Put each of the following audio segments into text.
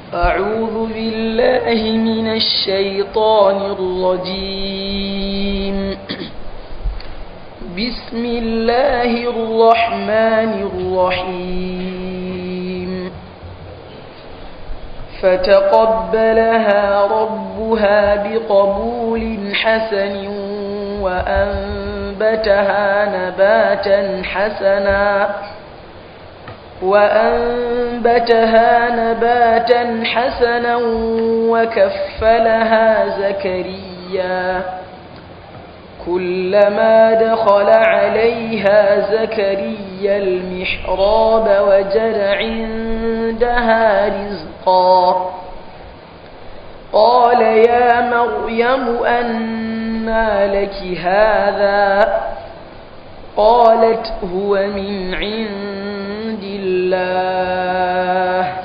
أعوذ بالله من الشيطان الرجيم بسم الله الرحمن الرحيم فتقبلها ربها بقبول حسن وأنبتها نباتا حسنا وأنبتها نباتا حسنا وكفلها زكريا كلما دخل عليها زكريا المحراب وجد عندها رزقا قال يا مريم أنى لك هذا قالت هو من عند الله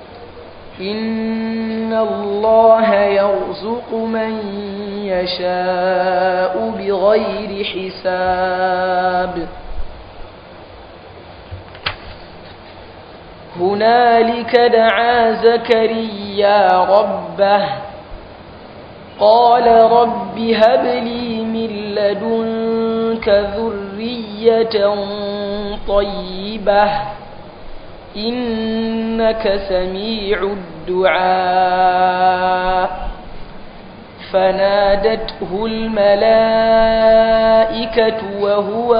إن الله يرزق من يشاء بغير حساب هنالك دعا زكريا ربه قال رب هب لي من لدنك ذرية طيبة إنك سميع الدعاء فنادته الملائكة وهو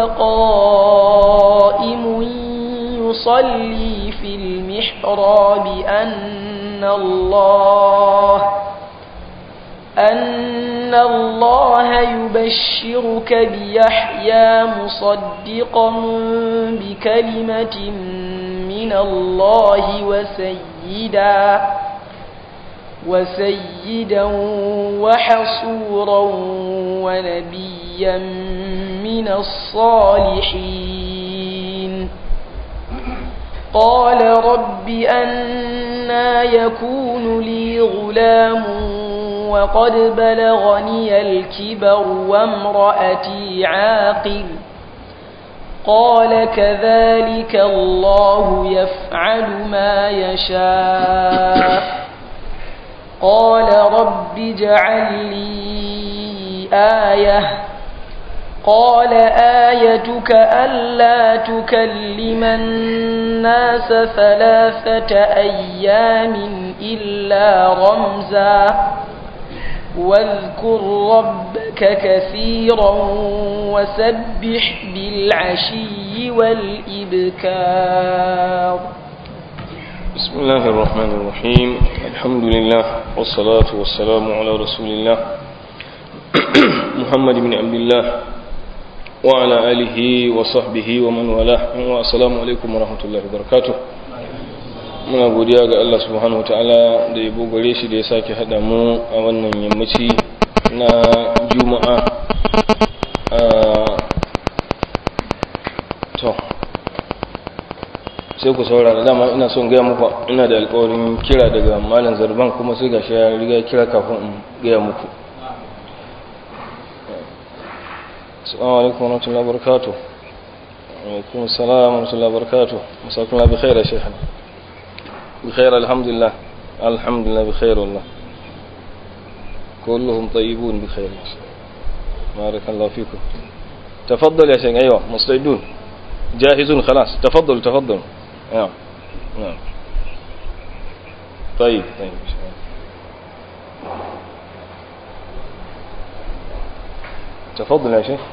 قائم يصلي في المحراب أن الله أن الله يبشرك بيحيى مصدقا بكلمة من الله وسيدا وسيدا وحصورا ونبيا من الصالحين قال رب أنا يكون لي غلام وقد بلغني الكبر وامرأتي عاقل قال كذلك الله يفعل ما يشاء قال رب اجعل لي آية قال آيتك ألا تكلم الناس ثلاثة أيام إلا رمزا واذكر ربك كثيرا وسبح بالعشي والإبكار بسم الله الرحمن الرحيم الحمد لله والصلاة والسلام على رسول الله محمد بن عبد الله وعلى آله وصحبه ومن والاه والسلام عليكم ورحمة الله وبركاته muna godiya ga Allah subhanahu wataala da yabo gare shi da ya sake haɗa mu a wannan yammaci na juma'a to sai ku saurara dama ina son gaya muku ina da alkawarin kira daga malam zarban kuma sai gashi ya riga kira kafin in gaya muku assalamu alaikum warahmatullahi wabarakatuh alaikum assalam warahmatullahi wabarakatuh مساكم الله بخير يا شيخنا بخير الحمد لله الحمد لله بخير والله كلهم طيبون بخير بارك الله فيكم تفضل يا شيخ ايوه مستعدون جاهزون خلاص تفضل تفضل نعم نعم طيب طيب تفضل يا شيخ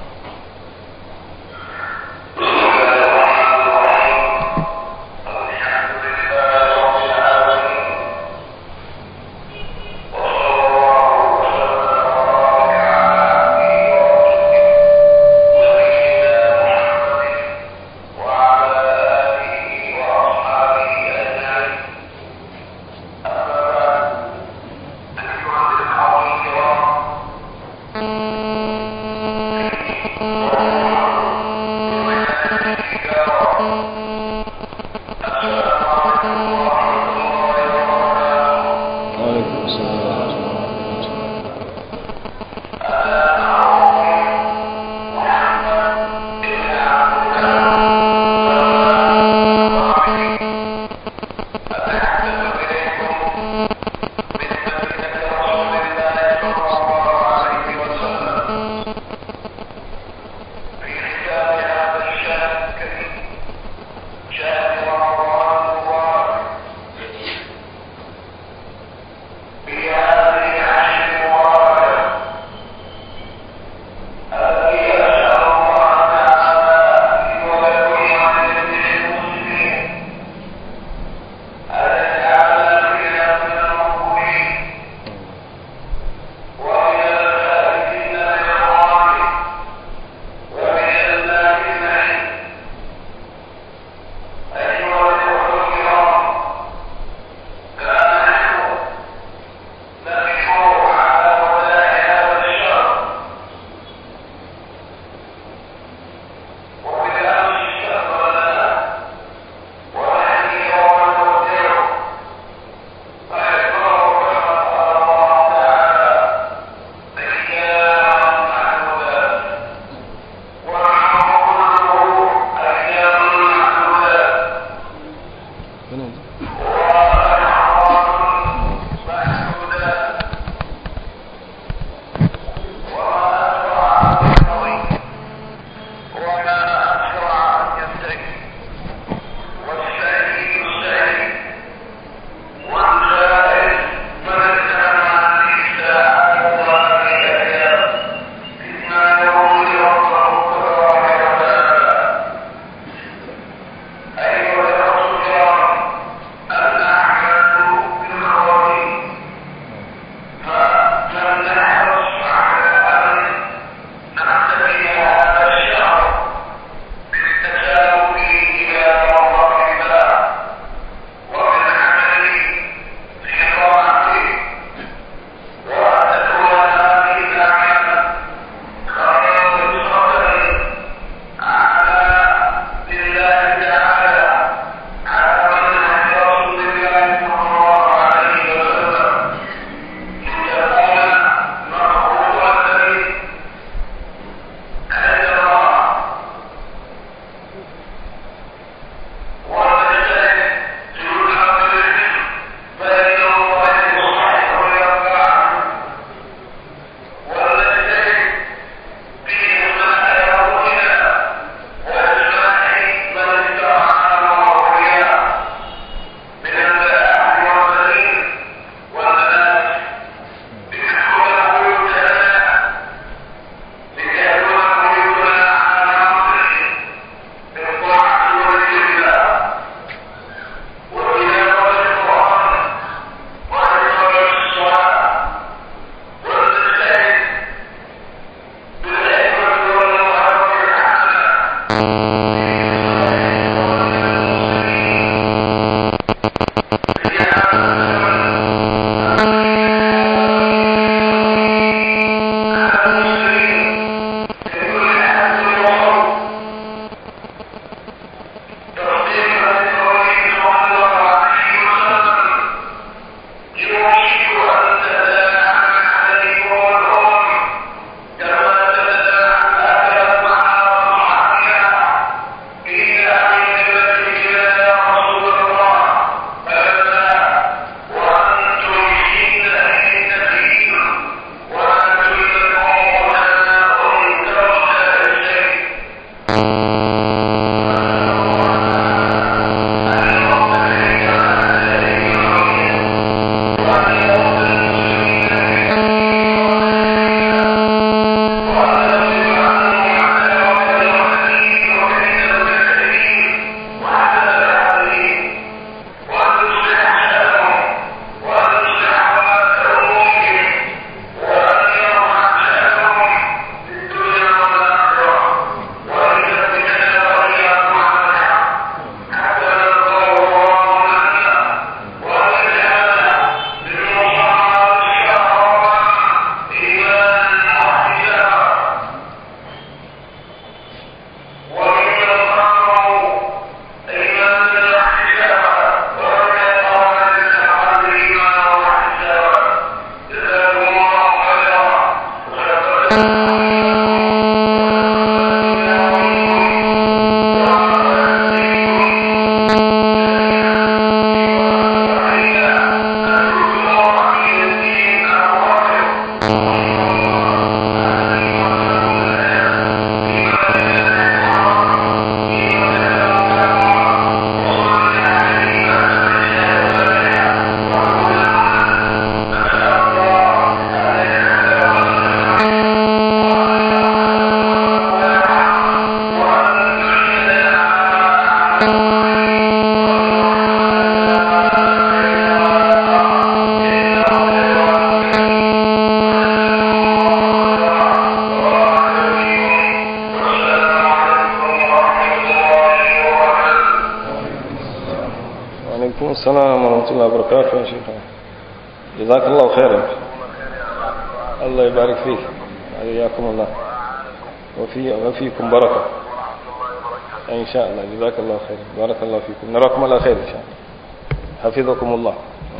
وعليكم السلام ورحمة الله وبركاته يا شيخ جزاك الله خيرا الله يبارك فيك حياكم الله وفي وفيكم بركة إن شاء الله جزاك الله خيرا بارك الله فيكم نراكم على خير إن شاء الله حفظكم الله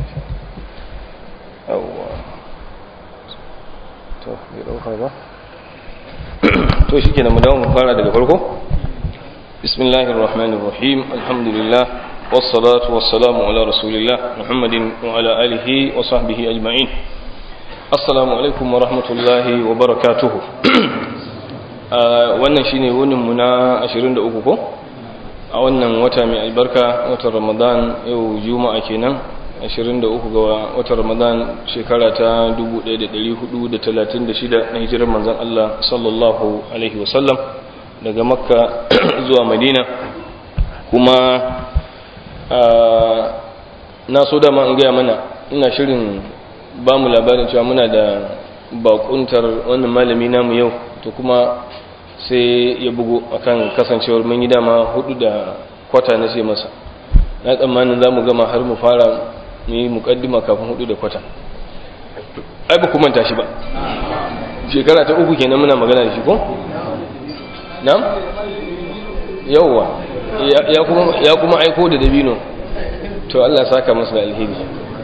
أو to bai dauka ba to shikenan mu dawo mu fara daga farko bismillahir rahmanir rahim alhamdulillah والصلاة والسلام على رسول الله محمد وعلى آله وصحبه أجمعين السلام عليكم ورحمة الله وبركاته wannan shine wunin mu na 23 ko a wannan wata mai albarka watan Ramadan yau juma'a kenan 23 ga watan Ramadan shekara ta 1436 na hijirar manzon Allah sallallahu alaihi wasallam daga Makka zuwa Madina kuma na so dama in gaya mana ina shirin ba mu labarin cewa muna da bakuntar wannan malami namu yau to kuma sai ya bugu akan kasancewar mun yi dama hudu da kwata na sai masa na tsammanin za mu gama har mu fara mu yi mukaddima kafin hudu da kwata ai ba kumanta shi ba shekara ta uku kenan muna magana da shi ko? na? yauwa ya kuma aiko da dabino to Allah saka masa da alheri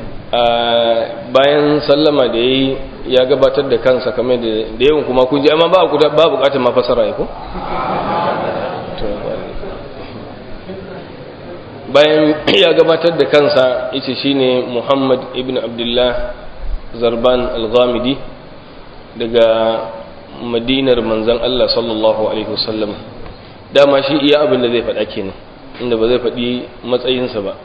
bayan sallama da yayi ya gabatar da kansa kamar da yawan kuma kun ji amma ba ku ba bukatar ma fasara ya ko bayan ya gabatar da kansa yace shine Muhammad ibn Abdullah Zarban al-Ghamidi daga Madinar manzon Allah sallallahu alaihi wasallam dama shi iya abin da zai faɗa kenan inda ba zai faɗi matsayinsa ba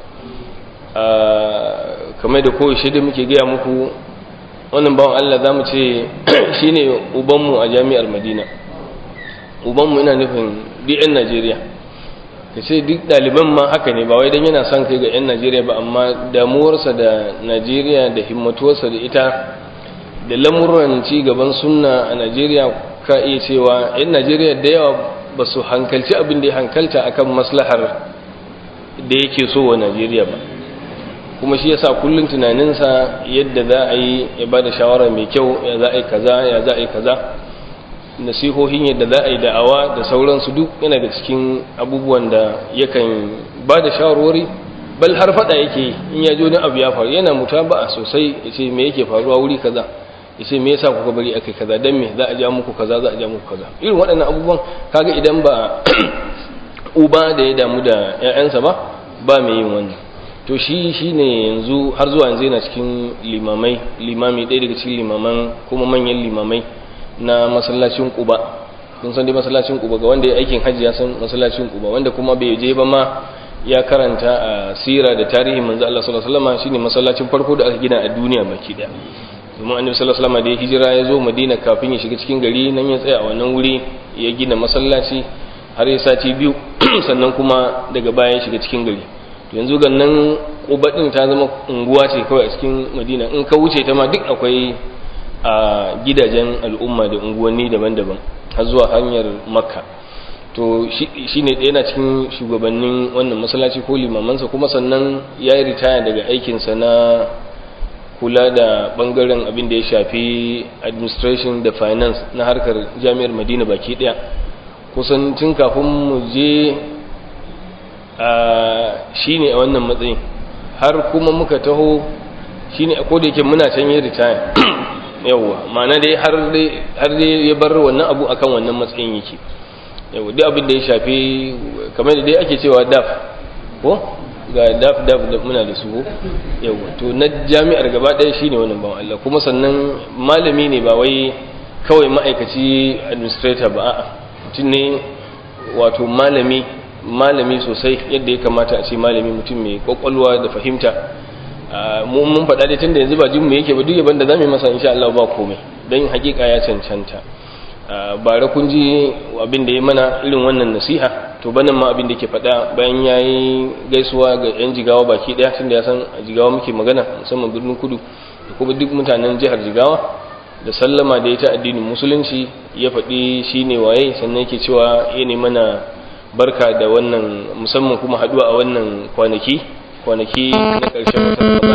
kamar da kowace da muke gaya muku wannan bawan Allah za mu ce shi ne ubanmu a jami'ar madina ubanmu ina nufin duk 'yan najeriya ka ce duk ɗaliban ma haka ne ba wai don yana son kai ga 'yan najeriya ba amma damuwarsa da najeriya da himmatuwarsa da ita da lamuran ci gaban sunna a najeriya ka iya cewa 'yan najeriya da yawa ba su hankalci abin da ya hankalta akan maslahar da yake so wa Najeriya ba kuma shi yasa kullun tunaninsa yadda za a yi ya bada shawara mai kyau ya za a yi kaza ya za a yi kaza nasihohin yadda za a yi da'awa da sauransu duk yana da cikin abubuwan da yakan ba da shawarwari bal har fada yake in ya ji wani abu ya faru yana mutaba'a sosai ya ce me yake faruwa wuri kaza ya ce me yasa kuka bari akai kaza dan me za a ja muku kaza za a ja muku kaza irin waɗannan abubuwan kaga idan ba uba da ya damu da ƴaƴansa ba ba mai yin wannan to shi shine yanzu har zuwa yanzu yana cikin limamai limami ɗaya daga cikin limaman kuma manyan limamai na masallacin Quba kun san dai masallacin Quba ga wanda ya aikin hajji ya san masallacin Quba wanda kuma bai je ba ma ya karanta a sira da tarihin manzo Allah sallallahu alaihi wasallam shine masallacin farko da aka gina a duniya baki daya domin annabi sallallahu alaihi wasallam da ya hijira ya zo Madina kafin ya shiga cikin gari nan ya tsaya a wannan wuri ya gina masallaci har ya sati biyu sannan kuma daga baya ya shiga cikin gari yanzu ga nan Quba din ta zama unguwa ce kawai a cikin Madina in ka wuce ta ma duk akwai a gidajen al'umma da unguwanni daban-daban har zuwa hanyar Makka to shi ne yana cikin shugabannin wannan masallaci ko limamansa kuma sannan ya yi ritaya daga aikinsa na kula da bangaren abin da ya shafi administration da finance na harkar jami'ar madina baki daya kusan tun kafin mu je a shi ne a wannan matsayin har kuma muka taho shi ne a koda yake muna can yi ritaya yauwa ma'ana dai har dai ya bar wannan abu akan wannan matsayin yake yau duk abin da ya shafi kamar da dai ake cewa daf ko ga daf daf da muna da su yau to na jami'ar gaba ɗaya shine wannan bawan Allah kuma sannan malami ne ba wai kawai ma'aikaci administrator ba a'a mutum ne wato malami malami sosai yadda ya kamata a ce malami mutum mai kwakwalwa da fahimta mu mun faɗa dai tunda yanzu ba jin mu yake ba duk yaban da zamu yi masa insha Allah ba komai dan hakika ya cancanta bara kun ji abin da ya mana irin wannan nasiha to banan ma abin da ke faɗa bayan ya yi gaisuwa ga 'yan jigawa baki ɗaya tun da ya san a jigawa muke magana musamman birnin kudu da kuma duk mutanen jihar jigawa da sallama da ya ta addinin musulunci ya faɗi shi ne waye sannan yake cewa ya ne mana barka da wannan musamman kuma haɗuwa a wannan kwanaki kwanaki na ƙarshen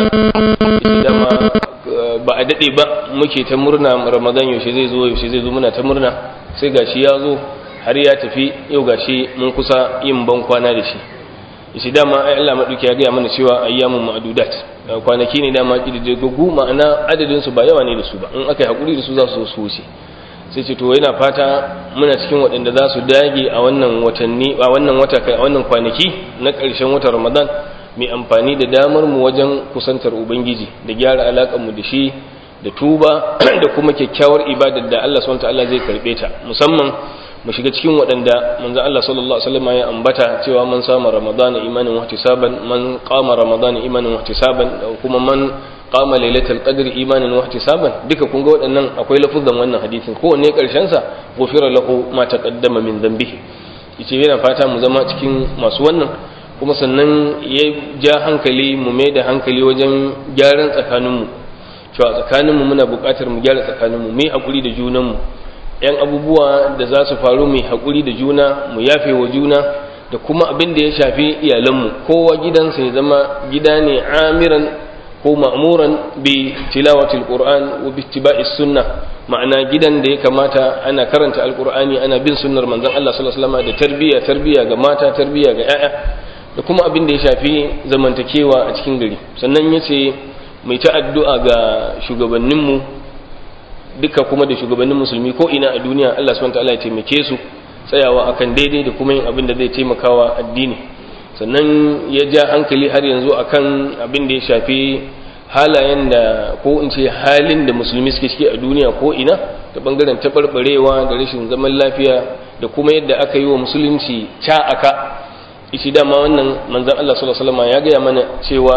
watan dama ba a daɗe ba muke ta murna ramadan yaushe zai zo yaushe zai zo muna ta murna sai gashi ya zo har ya tafi yau gashi mun kusa yin ban kwana da shi yace dama ai Allah maduki ya gaya mana cewa ayyamun ma'dudat kwanaki ne dama kididdigu ma'ana adadin su ba yawa ne da su ba in aka yi hakuri da su za su su wuce sai ce to yana fata muna cikin waɗanda za su dage a wannan watanni a wannan wata kai a wannan kwanaki na ƙarshen watan Ramadan mai amfani da damar mu wajen kusantar ubangiji da gyara alakar mu da shi da tuba da kuma kyakkyawar ibadar da Allah subhanahu wataala zai karbe ta musamman mu shiga cikin waɗanda manzo Allah sallallahu alaihi wasallam ya ambata cewa man sama ramadan imanin wa ihtisaban man qama ramadan imanin wa ihtisaban kuma man qama lailatul qadr imanin wa ihtisaban duka kun ga waɗannan akwai lafuzan wannan hadisin kowanne karshen sa ghufira lahu ma taqaddama min dhanbihi yace yana fata mu zama cikin masu wannan kuma sannan ya ja hankali mu mai da hankali wajen gyaran tsakaninmu cewa tsakaninmu muna buƙatar mu gyara tsakaninmu mu yi haƙuri da junanmu ‘yan abubuwa da za su faru mu yi haƙuri da juna mu yafe wa juna da kuma abin da ya shafi iyalanmu kowa gidansa ya zama gida ne amiran ko ma'muran bi tilawatil qur'an wa bi ittiba'is sunna ma'ana gidan da ya kamata ana karanta alqur'ani ana bin sunnar manzon Allah sallallahu alaihi wasallam da tarbiyya tarbiyya ga mata tarbiyya ga 'ya'ya da kuma abin da ya shafi zamantakewa a cikin gari sannan ya ce mai ta addu'a ga shugabanninmu duka kuma da shugabannin musulmi ko ina a duniya Allah subhanahu ta'ala ya taimake su tsayawa akan daidai da kuma yin abin da zai taimakawa addini sannan ya ja hankali har yanzu akan abin da ya shafi halayen da ko in ce halin da musulmi suke ciki a duniya ko ina ta bangaren taɓarɓarewa da rashin zaman lafiya da kuma yadda aka yi wa musulunci ca aka ishi dama wannan manzan Allah sallallahu alaihi wasallam ya gaya mana cewa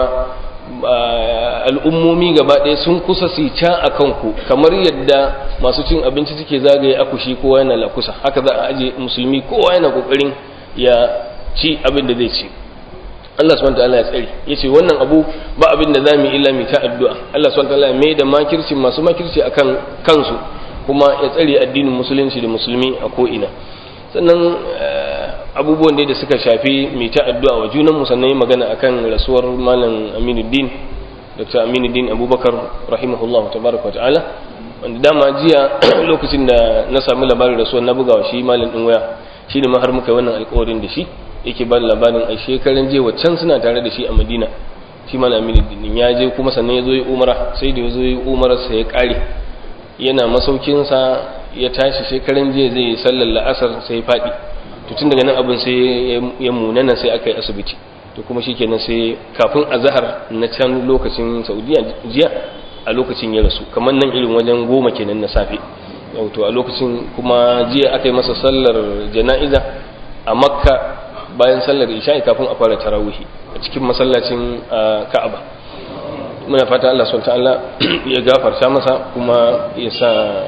al'ummomi gaba ɗaya sun kusa su ca a kanku kamar yadda masu cin abinci suke zagaye akushi kowa yana lakusa haka za a aje musulmi kowa yana kokarin ya ci abin da zai ci Allah subhanahu wataala ya tsare yace wannan abu ba abin da zamu illa mu ta addu'a Allah subhanahu wataala ya mai da makirci masu makirci akan kansu kuma ya tsare addinin musulunci da musulmi a ko ina sannan abubuwan da suka shafi mai ta addu'a wa junan mu sannan yi magana akan rasuwar malam Aminuddin Dr. Aminuddin Abubakar rahimahullahu tabaraka wa ta'ala wanda dama jiya lokacin da na samu labarin rasuwar na bugawa shi malam din waya shine ma har muka yi wannan alƙawarin da shi yake ba da labarin a shekaran je waccan suna tare da shi a Madina shi malam Aminuddin ya je kuma sannan ya zo yi umara sai da ya zo yi umara sai ya kare yana masaukinsa ya tashi shekaran jiya zai yi sallar la'asar sai ya faɗi to tun daga nan abin sai ya munana sai aka yi asibiti to kuma shi kenan sai kafin azahar na can lokacin saudiya jiya a lokacin ya rasu kamar nan irin wajen goma kenan na safe to a lokacin kuma jiya aka yi masa sallar jana'iza a makka bayan sallar isha'i kafin a fara tarawihi a cikin masallacin ka'aba muna fata Allah subhanahu ta'ala ya gafarta masa kuma ya sa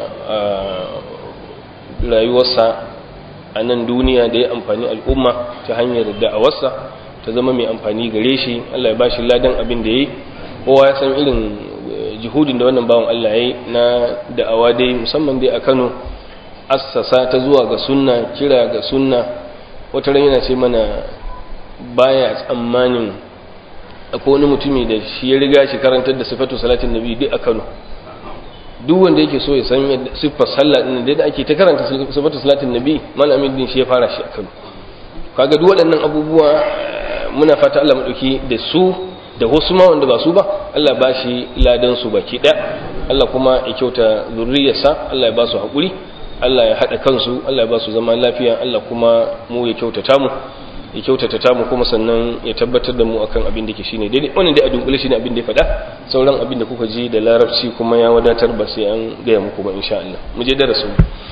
rayuwarsa a nan duniya da ya amfani al'umma ta hanyar da'awarsa ta zama mai amfani gare shi Allah ya bashi ladan abin da yayi kowa ya san irin jihudin da wannan bawan Allah yayi na da'awa dai musamman dai a Kano assasa ta zuwa ga sunna kira ga sunna wata ran yana ce mana baya tsammanin akwai wani mutumi da shi ya riga shi karantar da sifatu salatin nabi duk a Kano duk wanda yake so ya san yadda siffar sallah din da ake ta karanta sifatu salatin nabi malamin din shi ya fara shi a Kano kaga duk waɗannan abubuwa muna fata Allah madauki da su da wasu ma wanda ba su ba Allah ba shi ladan su baki ɗaya Allah kuma ya kyauta zurriyarsa Allah ya ba su haƙuri Allah ya haɗa kansu Allah ya ba su zama lafiya Allah kuma mu ya kyautata mu ya kyautata ta mu kuma sannan ya tabbatar da mu akan abin da ke shine daidai wannan dai a dunkule shine abin da ya faɗa sauran abin da kuka ji da larabci kuma ya wadatar ba sai an gaya muku ba insha Allah mu je darasin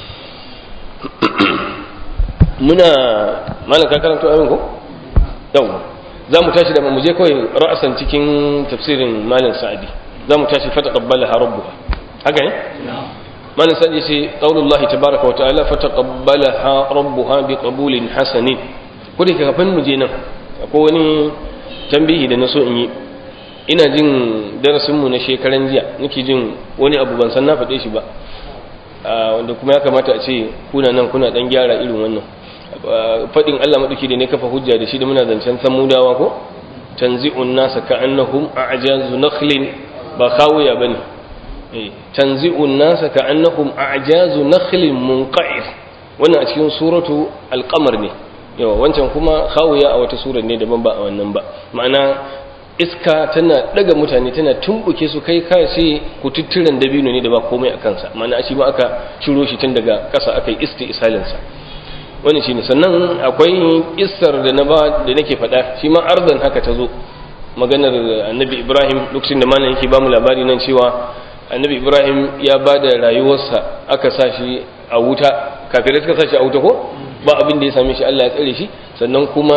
muna malam ka karanto amin ko yau za mu tashi da mu je kawai ra'asan cikin tafsirin malam sa'adi za mu tashi fataqabbalaha rabbuha haka ne malam sa'adi sai qaulullahi tabaaraka wa ta'ala fataqabbalaha rabbuha biqabulin hasanin ko da kafin mu je nan akwai wani tambihi da na so in yi ina jin darasinmu na shekaran jiya nake jin wani abu ban san na faɗe shi ba wanda kuma ya kamata a ce kuna nan kuna ɗan gyara irin wannan faɗin Allah maɗauki da ne kafa hujja da shi da muna zancen samudawa ko tanzi'un nasa ka'annahum a'jazu nakhlin ba khawiya bane tanzi'un nasa ka'annahum a'jazu nakhlin munqa'ir wannan a cikin suratu al-qamar ne yawa wancan kuma khawiya a wata surar ne daban ba a wannan ba ma'ana iska tana daga mutane tana tumbuke su kai kai sai kututturen dabino ne da ba komai a kansa ma'ana shi ma aka ciro shi tun daga ƙasa aka yi isti isalinsa wani shi ne sannan akwai isar da na ba da nake faɗa shi ma arzan haka ta zo maganar annabi ibrahim lokacin da malam yake ba mu labari nan cewa annabi ibrahim ya ba da rayuwarsa aka sa shi a wuta kafirai suka sa shi a wuta ko ba abin da ya same shi Allah ya tsare shi sannan kuma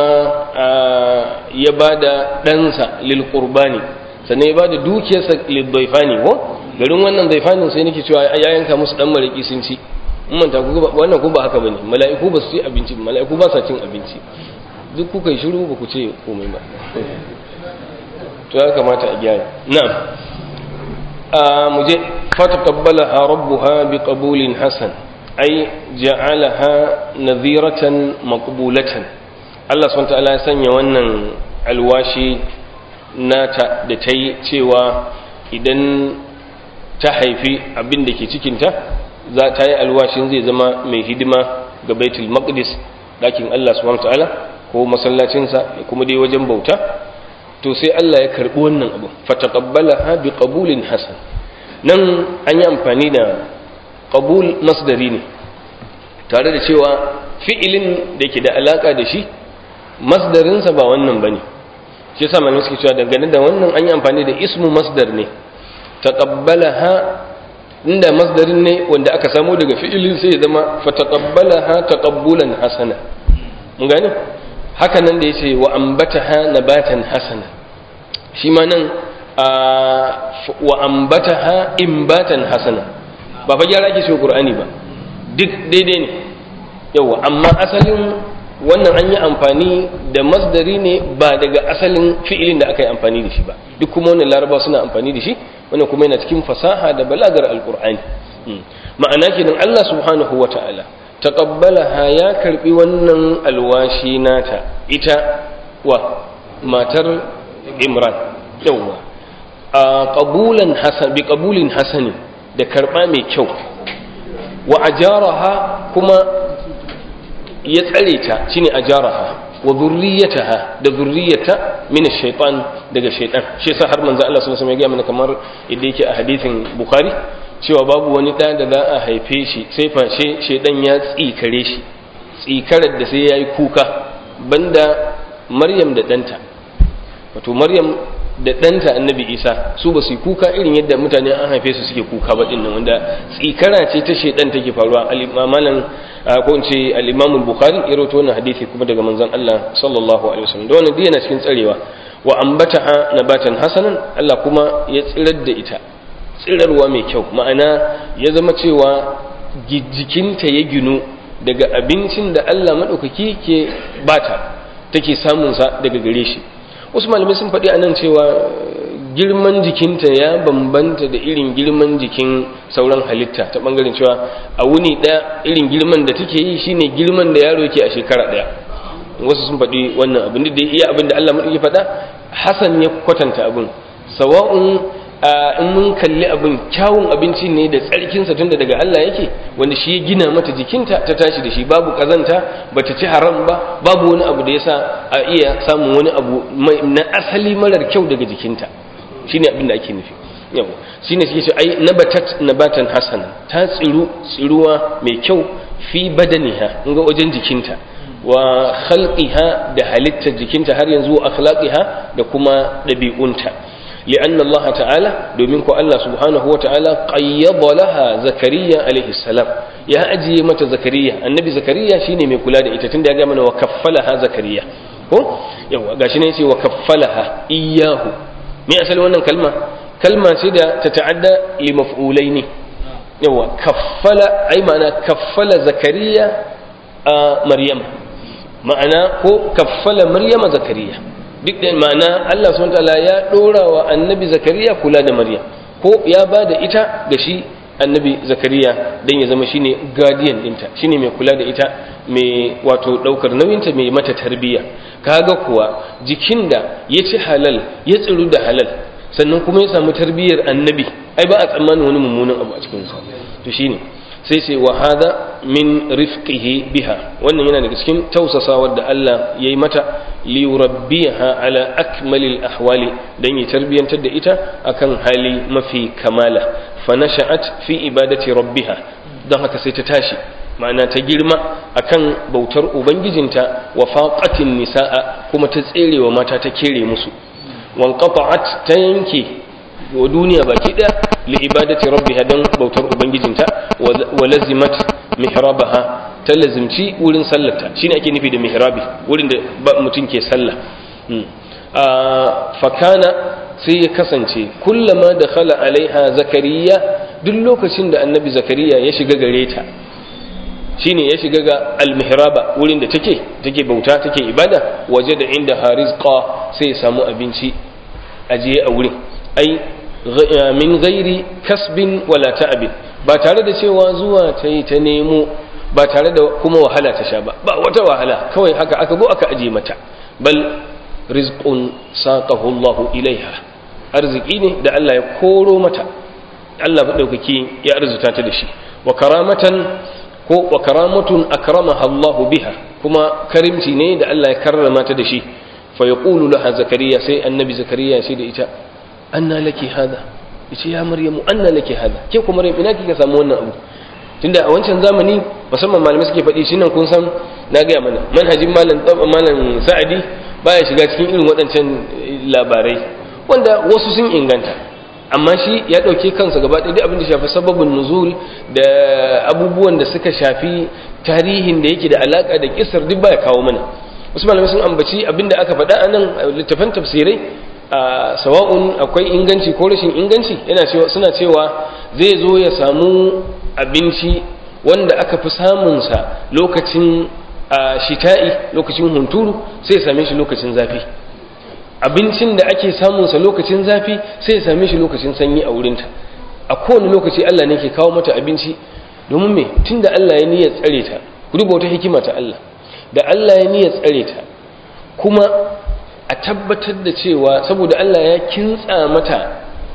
ya ba da ɗansa lil qurbani sannan ya ba da dukiyarsa lil daifani ko garin wannan daifanin sai nake cewa ya yanka musu dan mariki sun ci in manta ku wannan ko ba haka bane mala'iku ba su ci abinci mala'iku ba sa cin abinci duk kuka yi shiru ba ku ce komai ba to ya kamata a gyara na'am a muje fataqabbalaha rabbuha biqabulin hasan ai ja'alaha nadhiratan maqbulatan Allah subhanahu ta'ala ya sanya wannan alwashi nata da ta yi cewa idan ta haifi abin da ke cikinta za ta yi alwashin zai zama mai hidima ga baitul maqdis dakin Allah subhanahu ta'ala ko masallacinsa da kuma dai wajen bauta to sai Allah ya karbi wannan abu fataqabbalaha biqabulin hasan nan an yi amfani da qabul masdari ne tare da cewa fi'ilin da ke da alaka da shi masdarinsa ba wannan bane shi yasa malamai suke cewa dangane da wannan an yi amfani da ismu masdar ne taqabbalaha inda masdarin ne wanda aka samu daga fi'ilin sai ya zama fataqabbalaha taqabbulan hasana mun gane haka nan da yace wa ambataha nabatan hasana shi ma nan wa ambataha imbatan hasana ba fa gyara ake cewa qur'ani ba duk daidai ne yawa amma asalin wannan an yi amfani da masdari ne ba daga asalin fi'ilin da aka yi amfani da shi ba duk kuma wannan laraba suna amfani da shi wannan kuma yana cikin fasaha da balagar alqur'ani ma'ana kenan Allah subhanahu wata'ala taqabbalaha ya karbi wannan alwashi nata ita wa matar Imran yawa a qabulan hasan bi qabulin hasani da karba mai kyau wa ajaraha kuma ya tsare ta shine ajaraha wa dhurriyyataha da dhurriyyata min ash-shaytan daga shaytan shi yasa har manzo Allah sallallahu alaihi wasallam ya ga mana kamar yadda yake a hadisin bukhari cewa babu wani da da za a haife shi sai fashe shaytan ya tsikare shi tsikarar da sai yayi kuka banda maryam da danta wato maryam da ɗanta annabi isa su ba su yi kuka irin yadda mutane an haife su suke kuka ba ɗin wanda tsikara ce ta shaidan take faruwa alimaman ko in ce al-Imam al-Bukhari ya rawaito wannan hadisi kuma daga manzon Allah sallallahu alaihi wasallam da wannan yana cikin tsarewa wa ambataha nabatan hasanan Allah kuma ya tsirar da ita tsirarwa mai kyau ma'ana ya zama cewa jikinta ya ginu daga abincin da Allah madaukaki ke bata take samun sa daga gare shi wasu malamai sun faɗi anan cewa girman jikinta ya bambanta da irin girman jikin sauran halitta ta bangaren cewa a wuni ɗaya irin girman da take yi shine girman da yaro yake a shekara ɗaya wasu sun faɗi wannan abin da iya abin da Allah maɗauki faɗa Hassan ya kwatanta abin sawa'un in mun kalli abin kyawun abinci ne da tsarkinsa tunda daga Allah yake wanda shi ya gina mata jikinta ta tashi da shi babu kazanta bata ci haram ba babu wani abu da yasa a iya samun wani abu na asali marar kyau daga jikinta shine abin da ake nufi yau shine suke ce ai nabatat nabatan hasana ta tsiru tsiruwa mai kyau fi badaniha ga wajen jikinta wa khalqiha da halittar jikinta har yanzu akhlaqiha da kuma dabi'unta لأن الله تعالى دومين كو الله سبحانه وتعالى قيض لها زكريا عليه السلام يا أجي متى زكريا النبي زكريا شيني مي كula da ita tunda ya ga mana wa kaffalaha zakariya ko yawa gashi ne yace wa kaffalaha iyyahu me asali wannan kalma kalma ce da ta ta'adda li maf'ulaini yawa kaffala ai ma'ana kaffala zakariya a maryam ma'ana ko kaffala maryama zakariya duk da ma'ana Allah subhanahu wataala ya dora wa annabi zakariya kula da maryam ko ya ba da ita ga shi annabi zakariya dan ya zama shine guardian dinta shine mai kula da ita mai wato daukar nauyinta mai mata tarbiyya kaga kuwa jikin da ya ci halal ya tsiru da halal sannan kuma ya samu tarbiyyar annabi ai ba a tsammanin wani mummunan abu a cikin sa to shine sai sai wa hada min rifqihi biha wannan yana daga cikin tausasawar da Allah yayi mata li yurabbiha ala akmalil ahwali dan ya tarbiyantar da ita akan hali mafi kamala fa nasha'at fi ibadati rabbiha dan haka sai ta tashi ma'ana ta girma akan bautar ubangijinta wa faqatin nisaa kuma ta tserewa mata ta kere musu wanqata'at ta yanke wa duniya baki daya li ibadati rabbiha dan bautar ubangijinta wa lazimat mihrabaha ta lazimci wurin sallarta shine ake nufi da mihrabi wurin da mutum ke sallah fakana sai ya kasance kullama da khala alaiha zakariya duk lokacin da annabi zakariya ya shiga gare ta shine ya shiga ga almihraba wurin da take take bauta take ibada waje da inda harizqa sai ya samu abinci ajiye a wurin ai min gairi kasbin wala ta'abin ba tare da cewa zuwa ta yi ta nemo ba tare da kuma wahala ta sha ba ba wata wahala kawai haka aka go aka aje mata bal rizqun saqahu Allahu ilaiha arziki ne da Allah ya koro mata Allah madaukaki ya arzuta ta da shi wa karamatan ko wa karamatun akramaha Allahu biha kuma karimci ne da Allah ya karrama ta da shi fa yaqulu laha zakariya sai annabi zakariya sai da ita anna laki hada yace ya maryamu anna laki hada ke kuma maryam ina kika samu wannan abu tunda a wancan zamani musamman malamai suke faɗi shi nan kun san na gaya mana manhajin malam malam sa'adi baya shiga cikin irin waɗancan labarai wanda wasu sun inganta amma shi ya ɗauke kansa gaba ɗaya abin da shafi sababin nuzul da abubuwan da suka shafi tarihin da yake da alaka da kisar duk baya kawo mana wasu malamai sun ambaci abin da aka faɗa a nan littafan tafsirai a sawa'un akwai inganci ko rashin inganci yana cewa suna cewa zai zo ya samu abinci wanda aka fi samunsa lokacin shita'i lokacin hunturu sai ya same shi lokacin zafi abincin da ake samunsa lokacin zafi sai ya same shi lokacin sanyi a wurinta a kowane lokaci Allah ne ke kawo mata abinci domin me tun da Allah ya niyyar tsare ta ku duba wata hikima ta Allah da Allah ya niyyar tsare ta kuma a tabbatar da cewa saboda Allah ya kintsa mata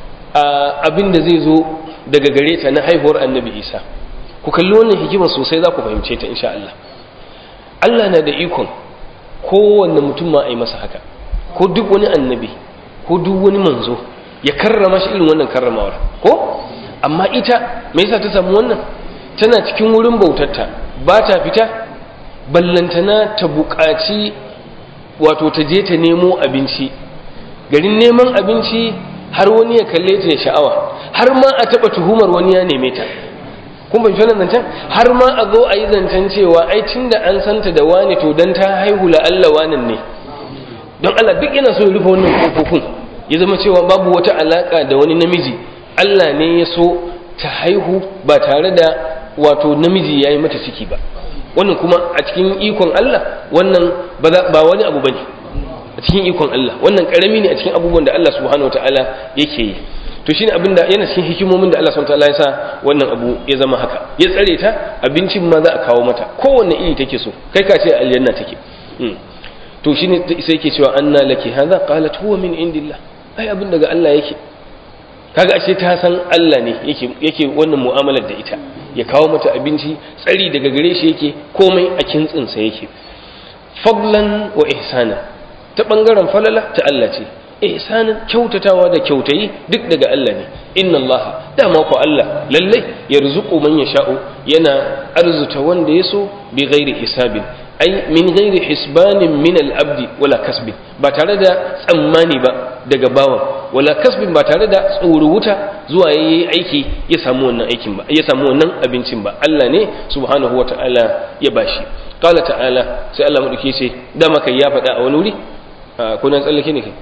abin da zai zo daga gare ta na haihuwar annabi isa ku kalli wannan hikima sosai za ku fahimce ta insha Allah Allah na da ikon kowanne mutum ma a yi masa haka ko duk wani annabi ko duk wani manzo ya karrama shi irin wannan karramawar ko amma ita me yasa ta samu wannan tana cikin wurin bautarta ba ta fita ballantana ta buƙaci wato ta je ta nemo abinci garin neman abinci har wani ya kalle ta ya sha'awa har ma a taɓa tuhumar wani ya neme ta kun bai nan zancen har ma a zo a yi zancen cewa ai tunda an santa da wani to dan ta haihu la Allah wanan ne don Allah duk yana so ya rufe wannan kofofin ya zama cewa babu wata alaka da wani namiji Allah ne ya so ta haihu ba tare da wato namiji ya yi mata ciki ba wannan kuma a cikin ikon Allah wannan ba wani abu bane a cikin ikon Allah wannan karami ne a cikin abubuwan da Allah subhanahu wataala yake yi to shine abin da yana cikin hikimomin da Allah subhanahu wataala ya sa wannan abu ya zama haka ya tsare ta abincin ma za a kawo mata kowanne iri take so kai ka ce aljanna take to shine sai yake cewa anna laki hadha qalat huwa min indillah ai abin daga Allah yake kaga ashe ta san Allah ne yake yake wannan mu'amalar da ita ya kawo mata abinci tsari daga gare shi yake komai a kintsinsa yake fadlan wa ihsana ta bangaren falala ta Allah ce ihsanin kyautatawa da kyautayi duk daga Allah ne inna Allah dama ko Allah lallai yarzuqu man yasha'u yana arzuta wanda yaso bi ghairi hisabin ai min ghairi hisbanin min al-abdi wala kasbin ba tare da tsammani ba daga bawan wala kasbin ba tare da tsoro wuta zuwa yayi aiki ya samu wannan aikin ba ya samu wannan abincin ba Allah ne subhanahu wata'ala ya bashi qala ta'ala sai Allah madauke ce dama kai ya faɗa a wani wuri ko nan tsallake ne kai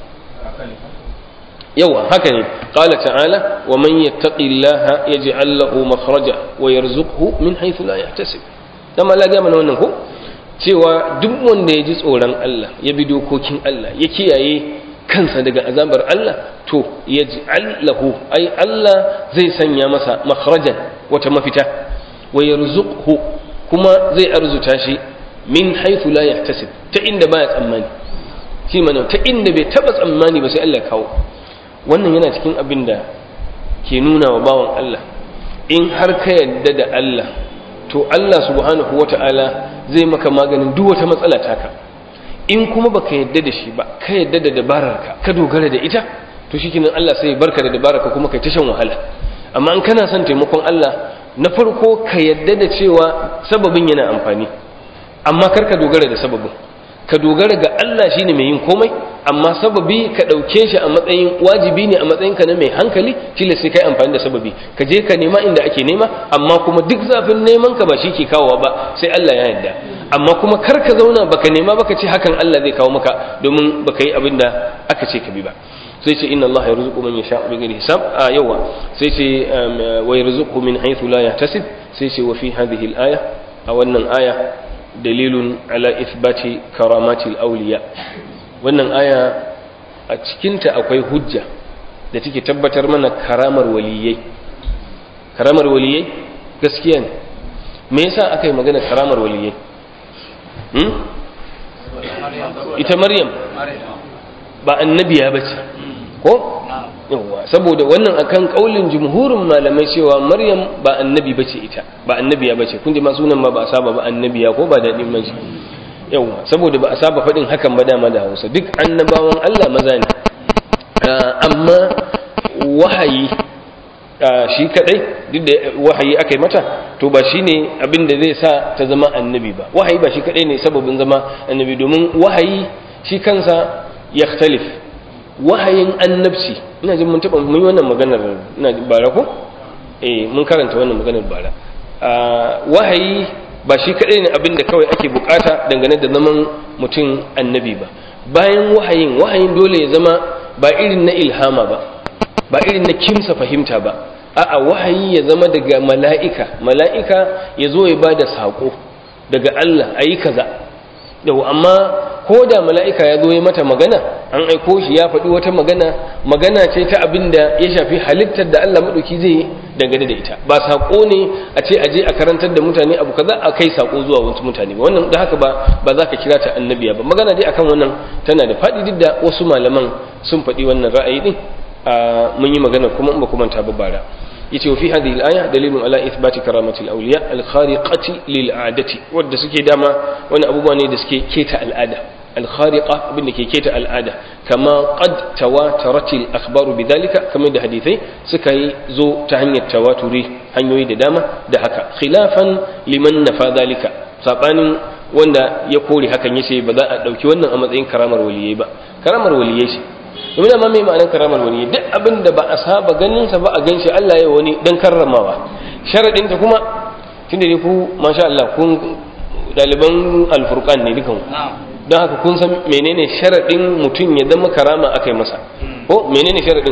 yawa haka ne qala ta'ala wa man yattaqillaha yaj'al lahu makhraja wa yarzuqhu min haythu la yahtasib dama Allah ya mana wannan ko cewa duk wanda ya ji tsoron Allah ya bi dokokin Allah ya kiyaye kansa daga azabar Allah to ya ji lahu ai Allah zai sanya masa makharajan wata mafita wa yarzuqhu kuma zai arzuta shi min haythu la yahtasib ta inda baya tsammani shi mana ta inda bai taba tsammani ba sai Allah kawo wannan yana cikin abin da ke nuna wa bawan Allah in har ka yadda da Allah to Allah subhanahu wata'ala zai maka maganin duk wata matsala taka in kuma baka yadda da shi ba ka yadda da dabararka ka dogara da ita to shikenan Allah sai barka da dabararka kuma kai ta shan wahala amma in kana son taimakon Allah na farko ka yadda da cewa sababin yana amfani amma kar ka dogara da sababin ka dogara ga Allah shine mai yin komai amma sababi ka ɗauke shi a matsayin wajibi ne a matsayin ka na mai hankali kila sai kai amfani da sababi ka je ka nema inda ake nema amma kuma duk zafin neman ka ba shi ke kawowa ba sai Allah ya yarda amma kuma kar ka zauna baka nema baka ce hakan Allah zai kawo maka domin baka yi abin da aka ce ka bi ba sai ce inna Allah yarzuqu man yasha bi ghairi hisab a yawa sai ce wa yarzuqu min haythu la yahtasib sai ce wa fi hadhihi al-aya a wannan aya dalilun ala ithbati karamatil awliya wannan aya a cikinta akwai hujja da take tabbatar mana karamar waliyai karamar waliyai gaskiya ne me yasa aka yi magana karamar waliyai hmm? ita maryam ba annabiya ba ce ko yawa saboda wannan akan kaulin jumhurin malamai cewa maryam ba annabi bace ita ba annabiya bace kun ji ma sunan ma ba a saba ba annabiya ko ba daɗin mace yawa saboda ba a saba faɗin hakan ba dama da hausa duk annabawan allah maza ne amma wahayi shi kadai duk da wahayi aka yi mata to ba shi ne abin da zai sa ta zama annabi ba wahayi ba shi kadai ne sababin zama annabi domin wahayi shi kansa ya wahayin annabci ina jin mun taba mun yi wannan maganar ina jin bara ko eh mun karanta wannan maganar bara wahayi ba shi kadai ne abin da kawai ake bukata dangane da zaman mutum annabi ba bayan wahayin wahayin dole ya zama ba irin na ilhama ba ba irin na kimsa fahimta ba a'a wahayi ya zama daga mala'ika mala'ika ya zo ya ba da saƙo daga Allah a yi kaza yau amma ko da mala'ika ya zo ya mata magana an aiko shi ya faɗi wata magana magana ce ta abin da ya shafi halittar da Allah maɗauki zai yi dangane da ita ba saƙo ne a ce aje a karantar da mutane abu kaza a kai saƙo zuwa wasu mutane ba wannan da haka ba ba za ka kira ta annabiya ba magana dai akan wannan tana da faɗi duk da wasu malaman sun faɗi wannan ra'ayi din mun yi magana kuma in ba kuma ta bara yace fi hadhihi al-aya dalilun ala ithbati karamati al-awliya al-khariqati lil-'adati wanda suke dama wani abubuwa ne da suke keta al'ada al-khariqa abin da ke keta al'ada kama qad tawatarat al-akhbaru bidhalika kamar da hadithai suka yi zo ta hanyar tawaturi hanyoyi da dama da haka khilafan liman nafa dhalika sabanin wanda ya kore hakan yace ba za a dauki wannan a matsayin karamar waliyai ba karamar waliyai ce domin amma mai ma'anar karamar wani duk abin da ba a saba ganin sa ba a ganshi Allah ya wani dan karramawa sharadin ta kuma tunda dai ku masha Allah kun daliban alfurqan ne dukan don haka kun san menene sharadin mutum ya zama karama akai masa ko menene sharadin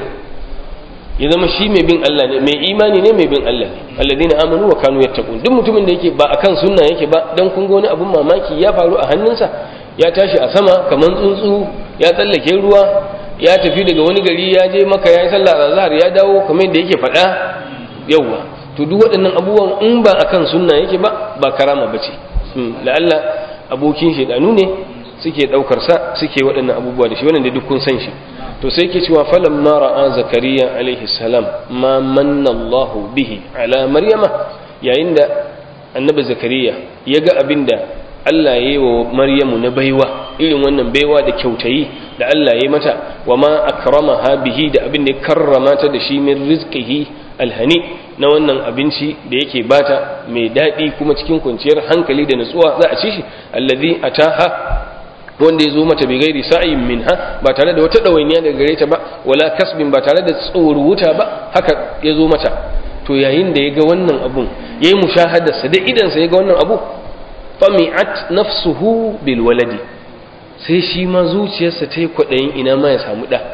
ya zama shi mai bin Allah ne mai imani ne mai bin Allah ne alladina amanu wa kanu yattaqun duk mutumin da yake ba akan sunna yake ba dan kun ga wani abun mamaki ya faru a hannunsa ya tashi a sama kaman tsuntsu ya tsallake ruwa ya tafi daga wani gari ya je maka ya yi sallah azhar ya dawo kamar yadda yake faɗa yawwa to duk waɗannan abubuwan in ba akan sunna yake ba ba karama bace la'alla abokin shedanu ne suke daukar sa suke waɗannan abubuwa da shi wannan da duk kun san shi to sai ke cewa falan ma ra'a zakariya alaihi salam ma manna Allah bihi ala maryama yayin da annabi zakariya ya ga abinda Allah ya yi wa maryamu na baiwa irin wannan baiwa da kyautayi da Allah ya yi mata wa ma akramaha bihi da abin da ya karrama ta da shi min rizqihi alhani na wannan abinci da yake bata mai daɗi kuma cikin kwanciyar hankali da nutsuwa za a ci shi allazi ataha wanda ya zo mata bai gairi sa'in minha ba tare da wata ɗawainiya daga gare ta ba wala kasbin ba tare da tsoro wuta ba haka ya zo mata to yayin da ya ga wannan abun ya yi mushahadarsa da idansa ya ga wannan abu fami'at nafsuhu bil waladi sai shi ma zuciyarsa ta yi kwaɗayin ina ma ya samu ɗa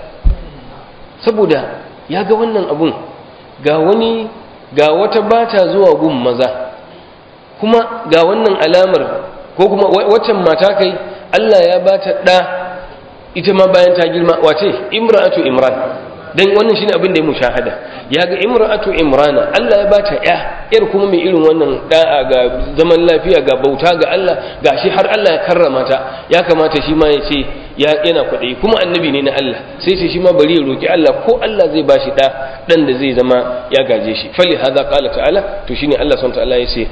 saboda ya ga wannan abun ga wani ga wata bata zuwa gun maza kuma ga wannan alamar ko kuma waccan mata kai Allah ya bata ɗa ita ma bayan ta girma wace imra'atu imran dan wannan shine abin da ya mushahada ya ga imra'atu imrana Allah ya bata ya yar kuma mai irin wannan da'a ga zaman lafiya ga bauta ga Allah gashi har Allah ya karrama ta ya kamata shi ma ya ce ya yana kwaɗayi kuma annabi ne na Allah sai ce shi ma bari ya roki Allah ko Allah zai bashi da dan da zai zama ya gaje shi fali hadha qala ta'ala to shine Allah subhanahu ta'ala ya ce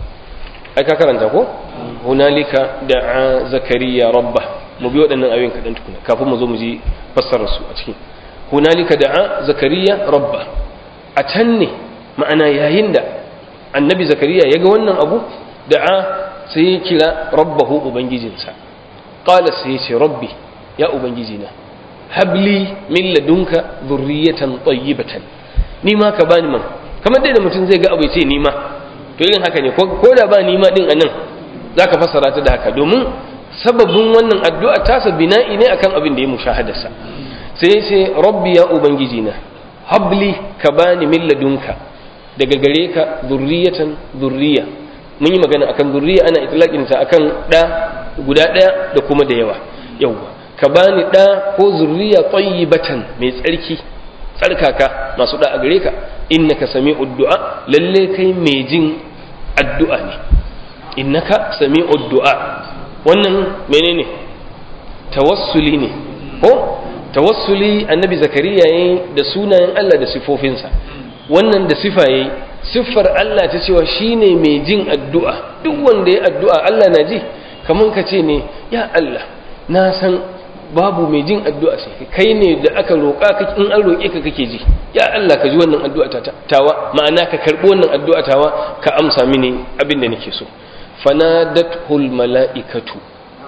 ai ka karanta ko hunalika da'a zakariya rabbah mu bi waɗannan ayoyin kaɗan tukuna kafin mu zo mu ji fassarar su a cikin hunalika da'a zakariya rabba a can ne ma'ana yayin da annabi zakariya ya ga wannan abu da'a sai ya kira rabbahu ubangijinsa qala sai ya ce rabbi ya ubangijina habli min ladunka dhurriyatan tayyibatan ni ma ka bani man kamar dai da mutum zai ga abu ya ce ni ma to irin haka ne ko da ba ni ma din anan zaka fassara ta da haka domin sababin wannan addu'a tasa bina'i ne akan abin da ya mushahadarsa sai sai rabbi ya ubangiji na habli ka bani min ladunka daga gare ka zurriyatan zurriya mun yi magana akan zurriya ana itlaqin ta akan da guda daya da kuma da yawa yawa ka bani da ko zurriya tayyibatan mai tsarki tsarkaka masu da a gare ka innaka sami'ud du'a lalle kai mai jin addu'a ne innaka sami'ud du'a wannan menene tawassuli ne ko tawassuli annabi zakariya yayi da sunayen Allah da sifofinsa wannan da sifa yayi siffar Allah ta cewa shine mai jin addu'a duk wanda ya addu'a Allah na ji kaman ka ce ne ya Allah na san babu mai jin addu'a sai kai ne da aka roƙa in an roƙe ka kake ji ya Allah ka ji wannan addu'a tawa ma'ana ka karɓi wannan addu'a tawa ka amsa mini abin da nake so fanadatul mala'ikatu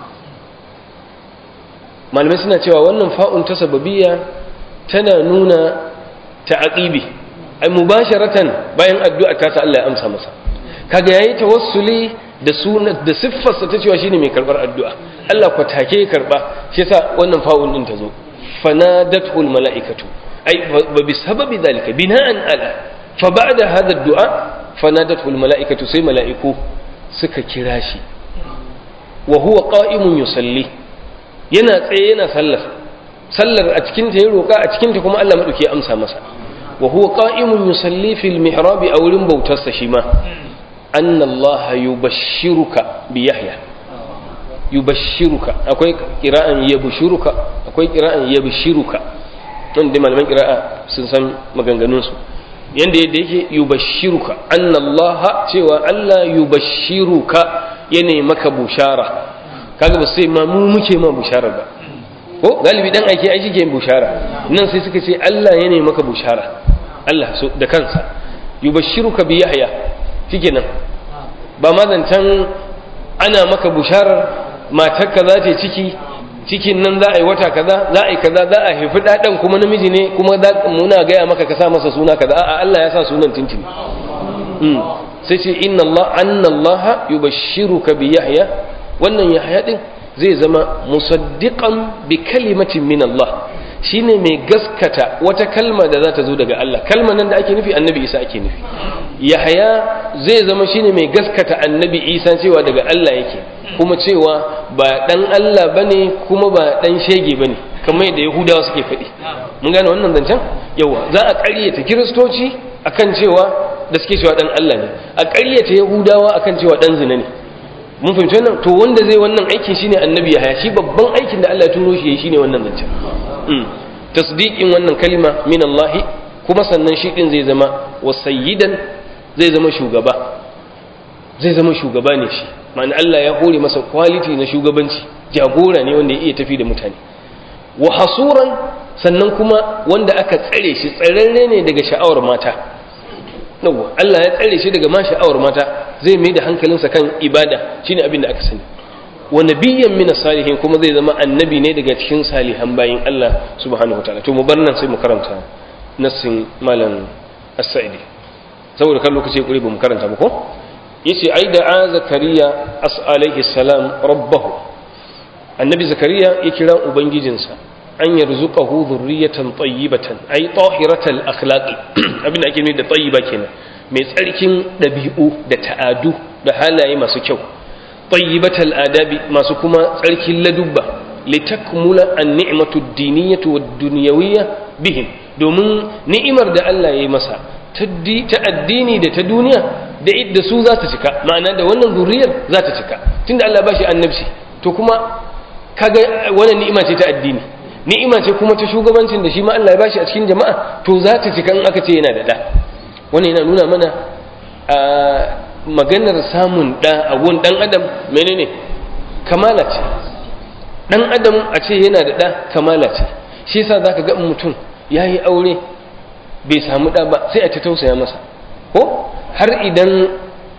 malamai suna cewa wannan fa'un ta sababiyya tana nuna ta'aqibi ai mubasharatan bayan addu'a ta sa Allah ya amsa masa kaga yayi tawassuli da sunan da siffarsa ta cewa shine mai karbar addu'a Allah ko take karba shi yasa wannan fa'un din ta zo fanadatul mala'ikatu ai ba bi sababi zalika bina'an ala fa ba'da hadha ad-du'a fanadatul mala'ikatu sai mala'iku suka kira shi wa huwa qa'imun yusalli yana tsaye yana sallar sallar a cikin ta ya roƙa a cikin ta kuma Allah madauki ya amsa masa wa huwa qa'imun yusalli fil mihrab a wurin bautarsa shi ma anna Allah yubashshiruka bi Yahya yubashshiruka akwai qira'an yabshuruka akwai qira'an yabshiruka don da malaman qira'a sun san maganganun su yanda yadda yake yubashshiruka anna Allah cewa Allah yubashshiruka yana maka bushara kaga ba sai ma mu muke ma bushara ba ko galibi dan aike ai shike bushara nan sai suka ce Allah ya ne maka bushara Allah so da kansa yubashshiruka bi yahya shikenan ba ma zancan ana maka busharar matarka za ta ciki cikin nan za a yi wata kaza za a yi kaza za a haifi ɗaɗan kuma namiji ne kuma muna gaya maka ka sa masa suna kaza a'a Allah ya sa sunan tintin sai ce inna Allah anna Allah yubashshiruka bi Yahya wannan Yahya din zai zama musaddiqan bi kalimatin min Allah shine mai gaskata wata kalma da za ta zo daga Allah kalmar nan da ake nufi annabi Isa ake nufi Yahya zai zama shine mai gaskata annabi Isa cewa daga Allah yake kuma cewa ba dan Allah bane kuma ba dan shege bane kamar yadda Yahudawa suke faɗi mun gane wannan zancen yawa za a ƙaryata kiristoci akan cewa da suke cewa dan Allah ne a ƙaryata Yahudawa akan cewa dan zina ne mun fahimci wannan to wanda zai wannan aikin shine annabi Yahya shi babban aikin da Allah ya turo shi shine wannan zancen tasdiqin wannan kalima min Allah kuma sannan shi din zai zama wasayyidan zai zama shugaba zai zama shugaba ne shi ma'ana Allah ya hore masa quality na shugabanci jagora ne wanda ya iya tafi da mutane wa hasuran sannan kuma wanda aka tsare shi tsararre ne daga sha'awar mata yawa Allah ya tsare shi daga ma sha'awar mata zai mai da hankalinsa kan ibada shine abin da aka sani wa nabiyyan min salihin kuma zai zama annabi ne daga cikin salihan bayin Allah subhanahu wataala to mu bar nan sai mu karanta nassin malam as-sa'idi saboda kan lokaci kuri ba mu karanta ba ko yace ai da zakariya as alaihi salam rabbahu annabi zakariya ya kira ubangijinsa an yarzuqahu dhurriyatan tayyibatan ay tahiratal akhlaqi abin da ake nufi da tayyiba kenan mai tsarkin dabi'u da ta'adu da halaye masu kyau tayyibatal adabi masu kuma tsarkin ladubba litakmula an-ni'matu ad-diniyyatu wad-dunyawiyya bihim domin ni'imar da Allah ya yi masa ta addini da ta duniya da idda su za ta cika ma'ana da wannan zuriyar za ta cika tunda Allah ba shi annabci to kuma kaga wannan ni'ima ce ta addini ni'ima ce kuma ta shugabancin da shi ma Allah ya bashi a cikin jama'a to za ta cika in aka ce yana da da wannan yana nuna mana a maganar samun da a gun dan adam menene kamala ce dan adam a ce yana da da kamala ce shi yasa zaka ga mutum yayi aure bai samu da ba sai a ta tausaya masa ko har idan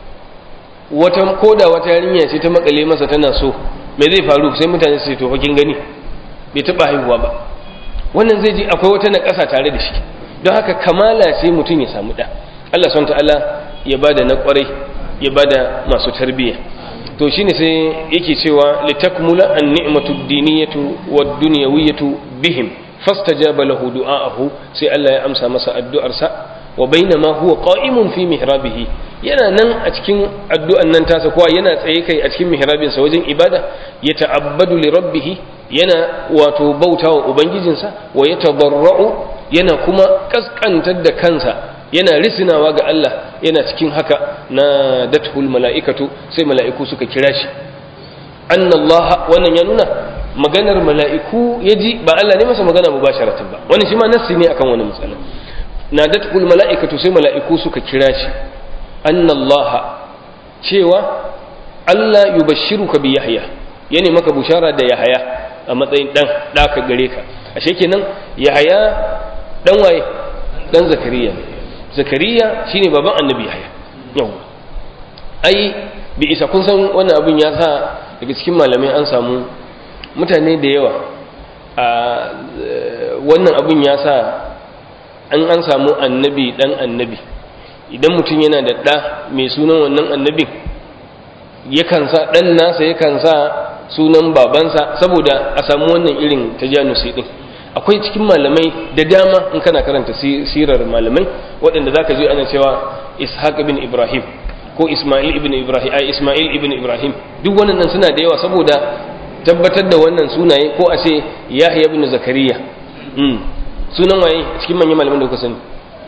wata koda wata yarinya ce ta makale masa tana so me zai faru sai mutane su ce to kin gani bai taba haihuwa ba wannan zai ji akwai wata na ƙasa tare da shi don haka kamala sai mutum ya samu da Allah subhanahu ta'ala ya bada na kwarai ya bada masu tarbiyya to shine sai yake cewa litakmula an-ni'matu ad-diniyatu wad-dunyawiyatu bihim fastajaba lahu du'aahu sai Allah ya amsa masa addu'arsa wa bainama huwa qa'imun fi mihrabihi yana nan a cikin addu'an nan tasa kowa yana tsaye kai a cikin mihrabin sa wajen ibada ya ta'abbadu li rabbih yana wato bautawa ubangijinsa wa yatadarra'u yana kuma kaskantar da kansa yana risinawa ga Allah yana cikin haka na datul mala'ikatu sai mala'iku suka kira shi annallaha wannan ya nuna maganar mala'iku ya ji ba Allah ne masa magana mubasharatan ba wani shi ma nassi ne akan wani matsala na datul mala'ikatu sai mala'iku suka kira shi annallaha cewa Allah yubashshiruka bi Yahya yani maka bushara da Yahaya a matsayin dan daka gare ka ashe kenan Yahaya dan waye dan Zakariya Zakariya shine baban Annabi Yahya yau ai bi isa kun san wannan abin ya sa daga cikin malamai an samu mutane da yawa a wannan abin ya sa an an samu annabi dan annabi idan mutum yana da ɗa mai sunan wannan annabin yakan sa ɗan nasa yakan sa sunan babansa saboda a samu wannan irin tajanusi din akwai cikin malamai da dama in kana karanta sirar malamai waɗanda zaka ji ana cewa ishaq ibn ibrahim ko isma'il ibn ibrahim ai isma'il ibn ibrahim duk wannan suna da yawa saboda tabbatar da wannan sunaye ko a ce yahya ibn zakariya sunan waye cikin manyan malaman da kuka sani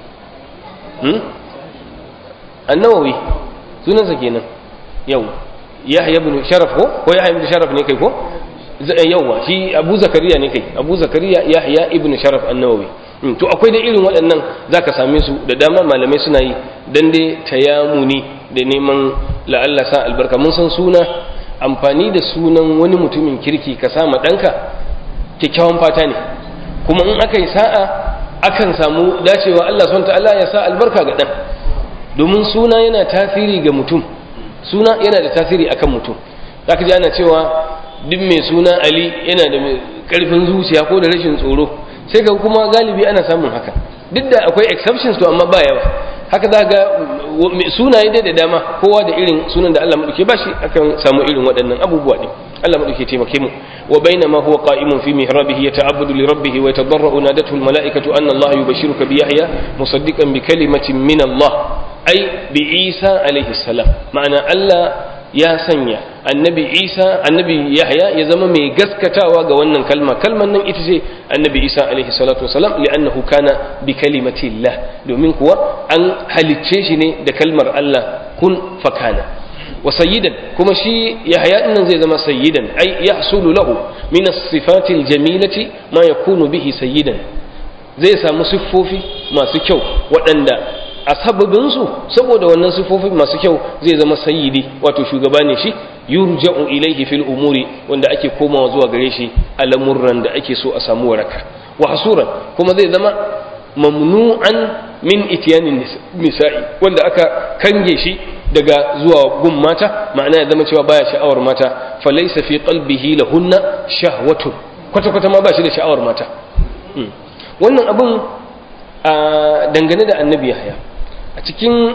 annawawi sunansa kenan yau yahya ibn sharaf ko ko yahya ibn sharaf ne kai ko yauwa shi abu zakariya ne kai abu zakariya yahya ibn sharaf annawawi to akwai da irin waɗannan zaka same su da dama malamai suna yi dan dai tayamuni da neman la'alla sa albarka mun san suna amfani da sunan wani mutumin kirki ka sama ɗanka kyakkyawan fata ne kuma in aka yi sa'a akan samu dacewa Allah subhanahu ta'ala ya sa albarka ga ɗan domin suna yana tasiri ga mutum suna yana da tasiri akan mutum zaka ji ana cewa duk mai suna Ali yana da karfin zuciya ko da rashin tsoro sai ga kuma galibi ana samun haka duk da akwai exceptions to amma ba yawa haka za ga sunaye dai da dama kowa da irin sunan da Allah madauke ba shi akan samu irin waɗannan abubuwa din Allah madauke taimake mu wa bainama huwa qa'imun fi mihrabihi yata'abbadu li rabbih wa yatadarra'u nadatuhu al-mala'ikatu anna Allah yubashshiruka bi Yahya musaddiqan bi kalimatin min Allah ai bi Isa alaihi salam ma'ana Allah ya sanya annabi isa annabi yahya ya zama mai gaskatawa ga wannan kalma kalman nan ita ce annabi isa alaihi salatu wasalam li'annahu kana bi kalimatillah domin kuwa an halicce shi ne da kalmar Allah kun fakana wa sayyidan kuma shi yahya nan zai zama sayyidan ai yahsulu lahu min as-sifati al-jamilati ma yakunu bihi sayyidan zai samu siffofi masu kyau waɗanda a sababinsu saboda wannan sifofi masu kyau zai zama sayyidi wato shugaba ne shi yurja'u ilaihi fil umuri wanda ake komawa zuwa gare shi a lamurran da ake so a samu waraka wa hasuran kuma zai zama mamnu'an min itiyanin nisa'i wanda aka kange shi daga zuwa gun mata ma'ana ya zama cewa baya sha'awar mata falaysa fi qalbihi lahunna shahwatun kwata kwata ma ba shi da sha'awar mata wannan abun dangane da annabi yahya a cikin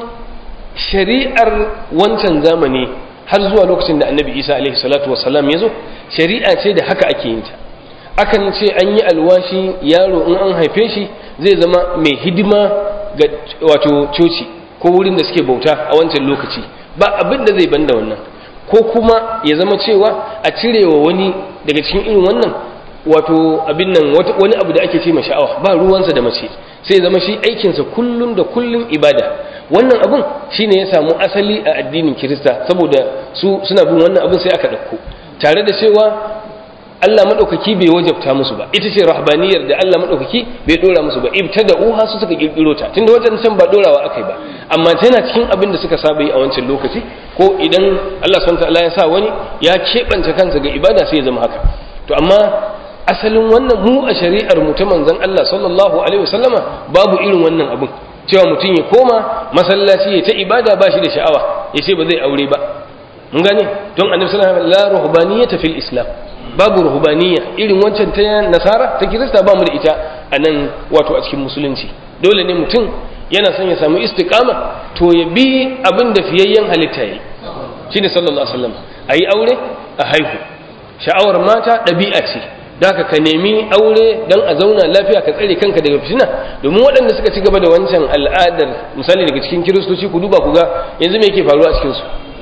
shari'ar wancan zamani har zuwa lokacin da annabi isa alaihi salatu wasalam ya zo shari'a ce da haka ake yin ta akan ce an yi alwashi yaro in an haife shi zai zama mai hidima ga wato coci ko wurin da suke bauta a wancan lokaci ba abin da zai banda wannan ko kuma ya zama cewa a cirewa wani daga cikin irin wannan wato abin nan wani abu da ake ce ma sha'awa ba ruwansa da mace sai zama shi aikinsa kullum da kullum ibada wannan abun shine ya samu asali a addinin kirista saboda su suna bin wannan abun sai aka ɗauko tare da cewa Allah maɗaukaki bai wajabta musu ba ita ce rahbaniyar da Allah maɗaukaki bai ɗora musu ba ibtada uha su suka ƙirƙiro ta tunda wajen can ba ɗorawa akai ba amma tana cikin abin da suka saba yi a wancan lokaci ko idan Allah subhanahu ta'ala ya sa wani ya keɓance kansa ga ibada sai ya zama haka to amma asalin wannan mu a shari'ar mu ta manzon Allah sallallahu alaihi wasallama babu irin wannan abin cewa mutum ya koma masallaci ya ta ibada ba shi da sha'awa ya ce ba zai aure ba mun gane don annabi sallallahu alaihi wasallam la ruhbaniyata fil islam babu ruhbaniyya irin wancan ta nasara ta kirista ba mu da ita a nan wato a cikin musulunci dole ne mutum yana son ya samu istiqama to ya bi abin da fiyayyen halitta yi shine sallallahu alaihi wasallam ayi aure a haihu sha'awar mata ɗabi'a ce da ka nemi aure don a zauna lafiya ka tsare kanka daga fitina domin waɗanda suka ci gaba da wancan al'adar misali daga cikin kiristoci ku duba ku ga yanzu me yake faruwa a cikinsu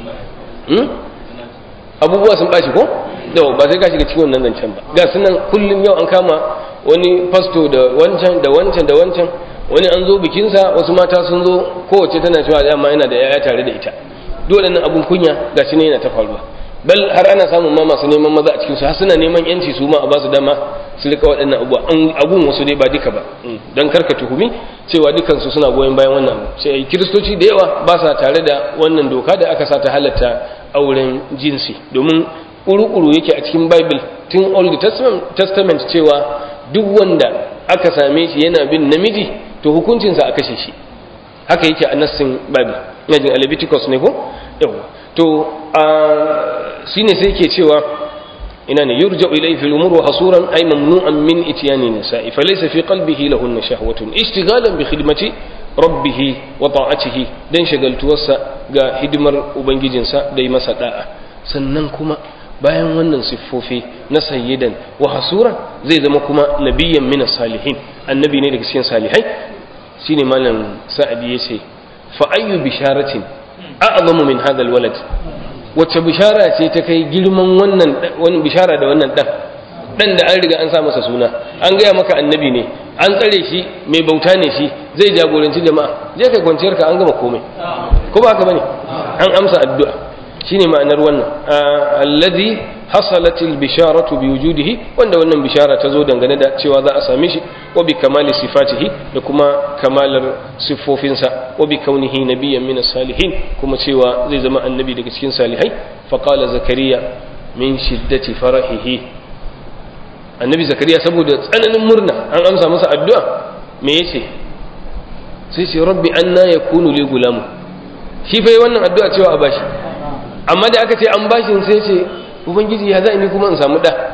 abubuwa sun ɓaci ko da ba sai ka shiga cikin wannan zancen ba ga sunan kullum yau an kama wani fasto da wancan da wancan da wancan wani an zo bikinsa wasu mata sun zo kowace tana cewa dama yana da yaya tare da ita dole nan abun kunya ga shi ne yana ta faruwa bal har ana samun ma masu neman maza a cikinsu har suna neman yanci su ma a ba su dama su rika waɗannan abubuwa abun wasu dai ba duka ba don karka tuhumi cewa dukansu suna goyon bayan wannan abu sai kiristoci da yawa ba sa tare da wannan doka da aka sa ta halatta auren jinsi domin ƙuru-ƙuru yake a cikin bible tun old testament cewa duk wanda aka same shi yana bin namiji to hukuncinsa a kashe shi haka yake a nassin bible yajin a leviticus ne ko yawa to shine sai ke cewa ina ne yurja ilayhi fil umur wa hasuran ay mamnu'an min ityani nisa'i falaysa fi qalbihi lahunna shahwatun ishtighalan bi khidmati rabbih wa ta'atihi dan shagaltuwarsa ga hidimar ubangijinsa da yi masa da'a sannan kuma bayan wannan siffofi na sayyidan wa hasura zai zama kuma nabiyyan min salihin annabi ne daga cikin salihai shine malam sa'adi yace fa ayyu bisharatin a'zamu min hadha alwalad wacce bishara ce ta kai girman wannan wani bishara da wannan dan dan da an riga an sa masa suna an gaya maka annabi ne an tsare shi mai bauta ne shi zai jagoranci jama'a je kai kwanciyar ka an gama komai ko ba haka bane an amsa addu'a shine ma'anar wannan alladhi hasalat albisharatu biwujudihi wanda wannan bishara ta zo dangane da cewa za a same shi wa bi kamali sifatihi da kuma kamalar siffofinsa wa bi kaunihi nabiyyan min salihin kuma cewa zai zama annabi daga cikin salihai fa qala zakariya min shiddati farahihi annabi zakariya saboda tsananin murna an amsa masa addu'a me yace sai ce rabbi anna yakunu li gulamu shi fa wannan addu'a cewa a bashi amma da aka ce an bashin sai ce ubangiji ya za ni kuma in samu da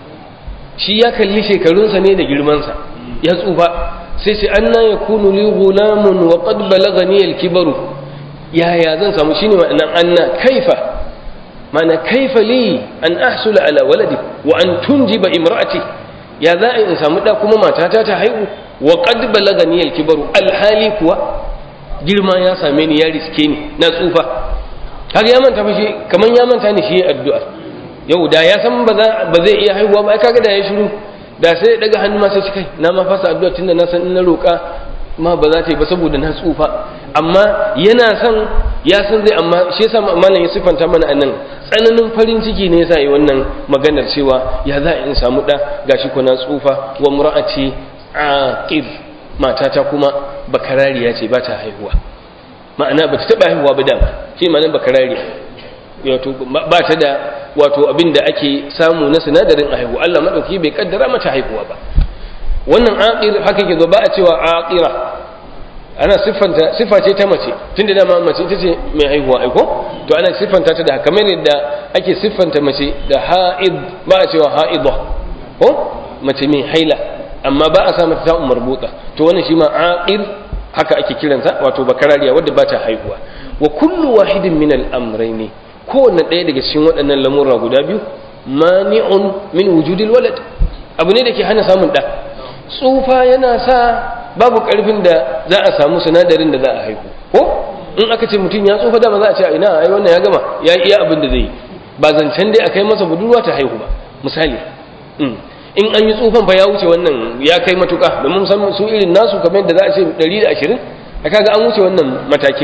shi ya kalli shekarunsa ne da girmansa ya tsufa sai ce an na ya kunu li gulamun wa qad balagani al-kibaru yaya zan samu shine ma'anan anna kaifa ma'ana kaifa li an ahsula ala waladi wa an tunjiba imra'ati ya za in samu da kuma matata ta haihu wa qad balagani al-kibaru alhali kuwa girma ya same ni ya riske ni na tsufa kaga ya manta fa shi kaman ya manta ni shi addu'a yau da ya san ba zai iya haihuwa ba kaga da ya shiru da sai daga hannu ma sai kai na ma fasa addu'a tunda na san in na roƙa ma ba za ta yi ba saboda na tsufa amma yana son ya san zai amma shi yasa malam ya sifanta mana anan tsananin farin ciki ne yasa yi wannan maganar cewa ya za in samu da gashi ko na tsufa wa mura'ati aqib matata kuma bakarariya ce ba ta haihuwa ma'ana ba ta taba haihuwa ba dama shi ma'anar bakarariya wato ba ta da wato abin da ake samu na sinadarin a haihu Allah madauki bai kaddara mata haihuwa ba wannan aqir haka ke zo ba a cewa aqira ana siffanta siffa ce ta mace tunda dama mace ita ce mai haihuwa aiko to ana siffanta ta da kamar yadda ake siffanta mace da ha'id ba a cewa ha'idha ko mace mai haila amma ba a sa mata ta umar buta to wannan shi ma aqir haka ake kiransa wato bakarariya wadda ba ta haihuwa wa kullu wahidin min al-amrayni kowanne ɗaya daga cikin waɗannan lamurra guda biyu mani'un min wujudil walad abu ne da ke hana samun ɗa tsufa yana sa babu ƙarfin da za a samu sinadarin da za a haihu ko in aka ce mutum ya tsufa dama za a ce a ina ai wannan ya gama ya iya abin da zai yi ba zancen dai a kai masa budurwa ta haihu ba misali in an yi tsufan fa ya wuce wannan ya kai matuƙa domin musamman su irin nasu kamar yadda za a ce 120 a kaga an wuce wannan matakin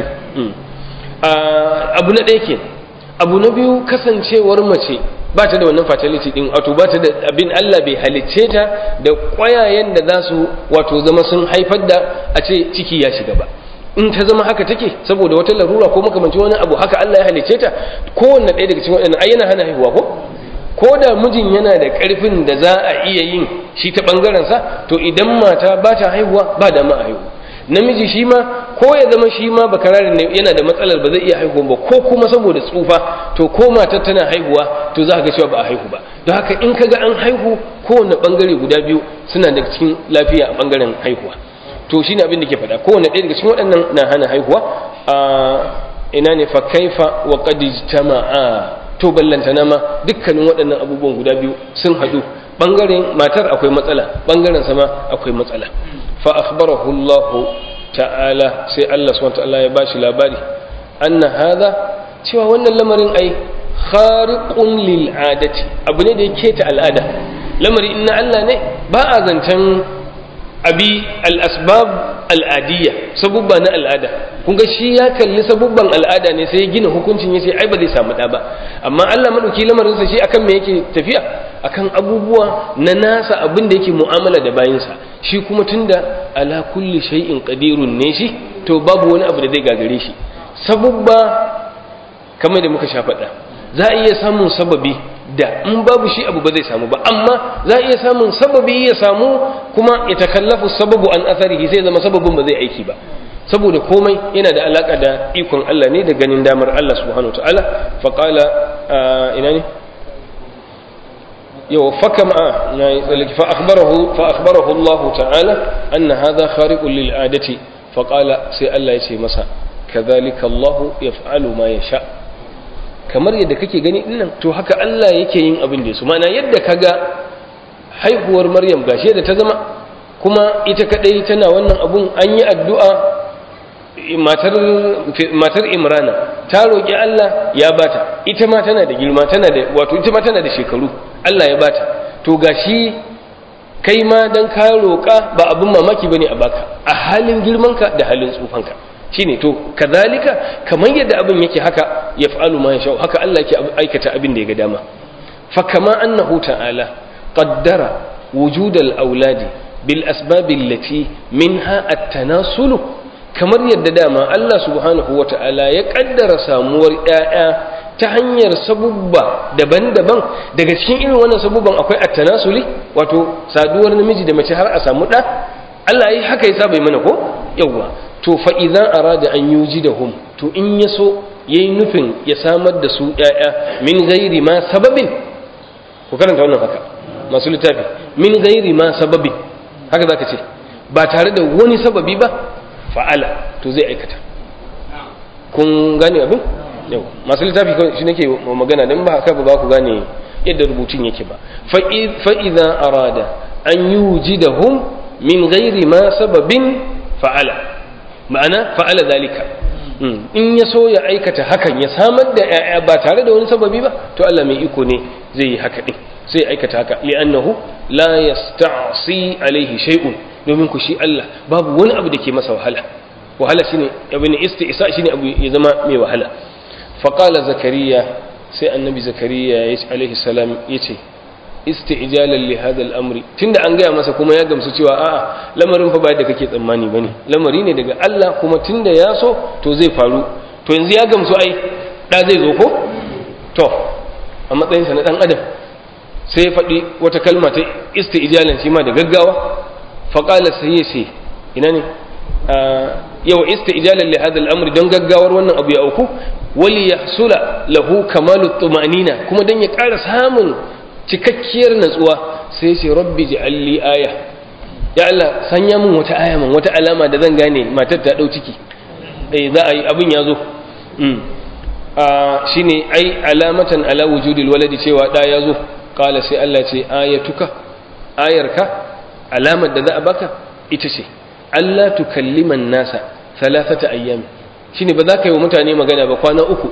abu na ɗaya ke abu na biyu kasancewar mace ba ta da wannan fertility din wato ba ta da abin Allah bai halicce ta da ƙwayayen da za su wato zama sun haifar da a ce ciki ya shiga ba in ta zama haka take saboda wata larura ko makamancin wani abu haka Allah ya halicce ta kowanne ɗaya daga cikin waɗannan ai yana hana haihuwa ko ko da mijin yana da ƙarfin da za a iya yin shi ta ɓangaren sa to idan mata ba ta haihuwa ba da ma a haihu namiji shi ma ko ya zama shi ma bakararin ne yana da matsalar ba zai iya haihuwa ba ko kuma saboda tsufa to ko matar tana haihuwa to za ka ga cewa ba a haihu ba don haka in kaga an haihu kowane bangare guda biyu suna da cikin lafiya a bangaren haihuwa to shine abin da ke faɗa kowane ɗaya daga cikin waɗannan na hana haihuwa a ina ne fa kaifa wa qad ijtama'a to ballantana ma dukkanin waɗannan abubuwan guda biyu sun haɗu bangaren matar akwai matsala bangaren sama akwai matsala fa akhbarahu Allah ta'ala sai Allah subhanahu ta'ala ya bashi labari anna hadha cewa wannan lamarin ai khariqun lil adati abu ne da yake ta al'ada lamari inna Allah ne ba a zancen abi al asbab al adiyya sabubba na al'ada kun ga shi ya kalli sabubban al'ada ne sai ya gina hukuncin yace ai ba zai samu da ba amma Allah madauki lamarin sa shi akan me yake tafiya akan abubuwa na nasa abin da yake mu'amala da bayinsa shi kuma tunda ala kulli shay'in qadirun ne shi to babu wani abu da zai gagare shi sabubba kamar da muka sha faɗa za a iya samun sababi da in babu shi abu ba zai samu ba amma za a iya samun sababi ya samu kuma ya takallafu sababu an atharihi sai zama sababin ba zai aiki ba saboda komai yana da alaka da ikon Allah ne da ganin damar Allah subhanahu wa ta'ala faqala ina ne يو فكم آه يعني فأخبره فأخبره الله تعالى أن هذا خارق للعادة فقال سي الله يسي مسا كذلك الله يفعل ما يشاء kamar yadda kake gani dinnan to haka Allah yake yin abin da su ma'ana yadda kaga haihuwar Maryam gashi da ta zama kuma ita kadai tana wannan abun an yi addu'a matar matar Imrana ta roki Allah ya bata ita ma tana da girma tana da wato ita ma tana da shekaru Allah ya bata to gashi kai ma dan ka roƙa ba abin mamaki bane a baka a halin girmanka da halin tsufanka shine to kazalika kamar yadda abin yake haka yaf'alu ma yasha haka Allah yake aikata abin da ya ga dama fa kama annahu ta'ala qaddara wujud al-auladi bil asbab allati minha at-tanasulu kamar yadda dama Allah subhanahu wata'ala ya kaddara samuwar ƴaƴa ta hanyar sabubba daban-daban daga cikin irin wannan sabubban akwai attanasuli wato saduwar namiji da mace har a samu ɗa Allah yi haka yasa bai mana ko yawwa to fa idan arada an yuji da hum to in ya so yayi nufin ya samar da su ƴaƴa min ghairi ma sababin ku karanta wannan haka masu littafi min ghairi ma sababin haka zaka ce ba tare da wani sababi ba fa'ala to zai aikata kun gane abin yau masu littafi shi nake magana don ba haka ba za ku gane yadda rubutun yake ba fa'iza arada an yi wujidahum min gairi ma sababin fa'ala ma'ana fa'ala zalika in ya so ya aikata hakan ya samar da ‘ya'ya ba tare da wani sababi ba to Allah mai iko ne zai yi haka ɗin sai ya aikata haka li'annahu la yasta'si alaihi shay'un domin ku shi Allah babu wani abu da ke masa wahala wahala shine abin isti'sa shine abu ya zama mai wahala faqala zakariya sai annabi zakariya ya alaihi salam yace isti'jalan li hadha al-amri tunda an gaya masa kuma ya gamsu cewa a'a lamarin fa ba yadda kake tsammani bane lamari ne daga Allah kuma tunda ya so to zai faru to yanzu ya gamsu ai da zai zo ko to a matsayin sa na dan adam sai ya faɗi wata kalma ta isti'jalan shi ma da gaggawa fa qala sai ya ce ina ne yau isti'jalan li hadha al-amri don gaggawar wannan abu ya auku wali yahsula lahu kamalu tumanina kuma dan ya ƙara samun cikakkiyar natsuwa sai ce rabbi ji'alli aya ya Allah sanya min wata aya min wata alama da zan gane matar ta dau ciki eh za a yi abin ya zo mm shine ai alamatan ala wujudil waladi cewa da ya zo qala sai Allah ce ayatuka ayarka alamar da za a baka ita ce Allah tukalliman nasa thalathata ayyam shine ba za ka yi wa mutane magana ba kwana uku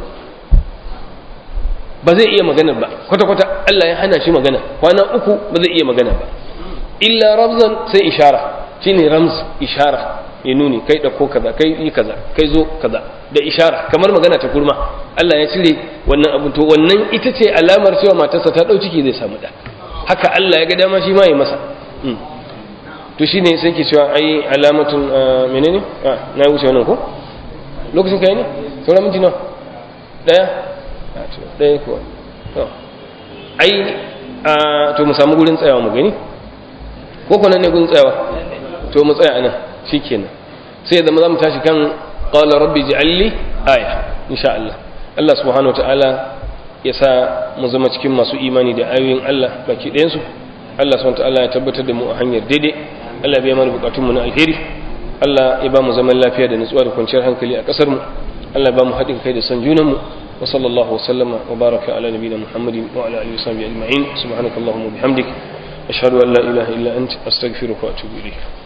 ba zai iya magana ba kwata-kwata Allah ya hana shi magana kwana uku ba zai iya magana ba illa ramzan sai ishara shine ramz ishara ya nuni kai ɗauko kaza kai yi kaza kai zo kaza da ishara kamar magana ta kurma Allah ya cire wannan abu to wannan ita ce alamar cewa matarsa ta ɗau ciki zai samu ɗa haka Allah ya ga dama shi ma ya masa to shine sai ke cewa ai alamatun menene na wuce wannan ko lokacin kai ne sauran minti nawa daya ɗaya kuwa ai to mu samu gurin tsayawa mu gani ko kwanan ne gurin tsayawa to mu tsaya anan shi kenan sai zama za mu tashi kan ƙwallon rabbi ji'alli aya insha Allah Allah subhanahu wa ta'ala ya sa mu zama cikin masu imani da ayoyin Allah baki ɗayansu Allah subhanahu wa ta'ala ya tabbatar da mu a hanyar daidai Allah ya biya mana bukatunmu na alheri Allah ya ba mu zaman lafiya da nutsuwa da kwanciyar hankali a ƙasar mu Allah ya ba mu haɗin kai da san junanmu وصلى الله وسلم وبارك على نبينا محمد وعلى اله وصحبه اجمعين سبحانك اللهم وبحمدك اشهد ان لا اله الا انت استغفرك واتوب اليك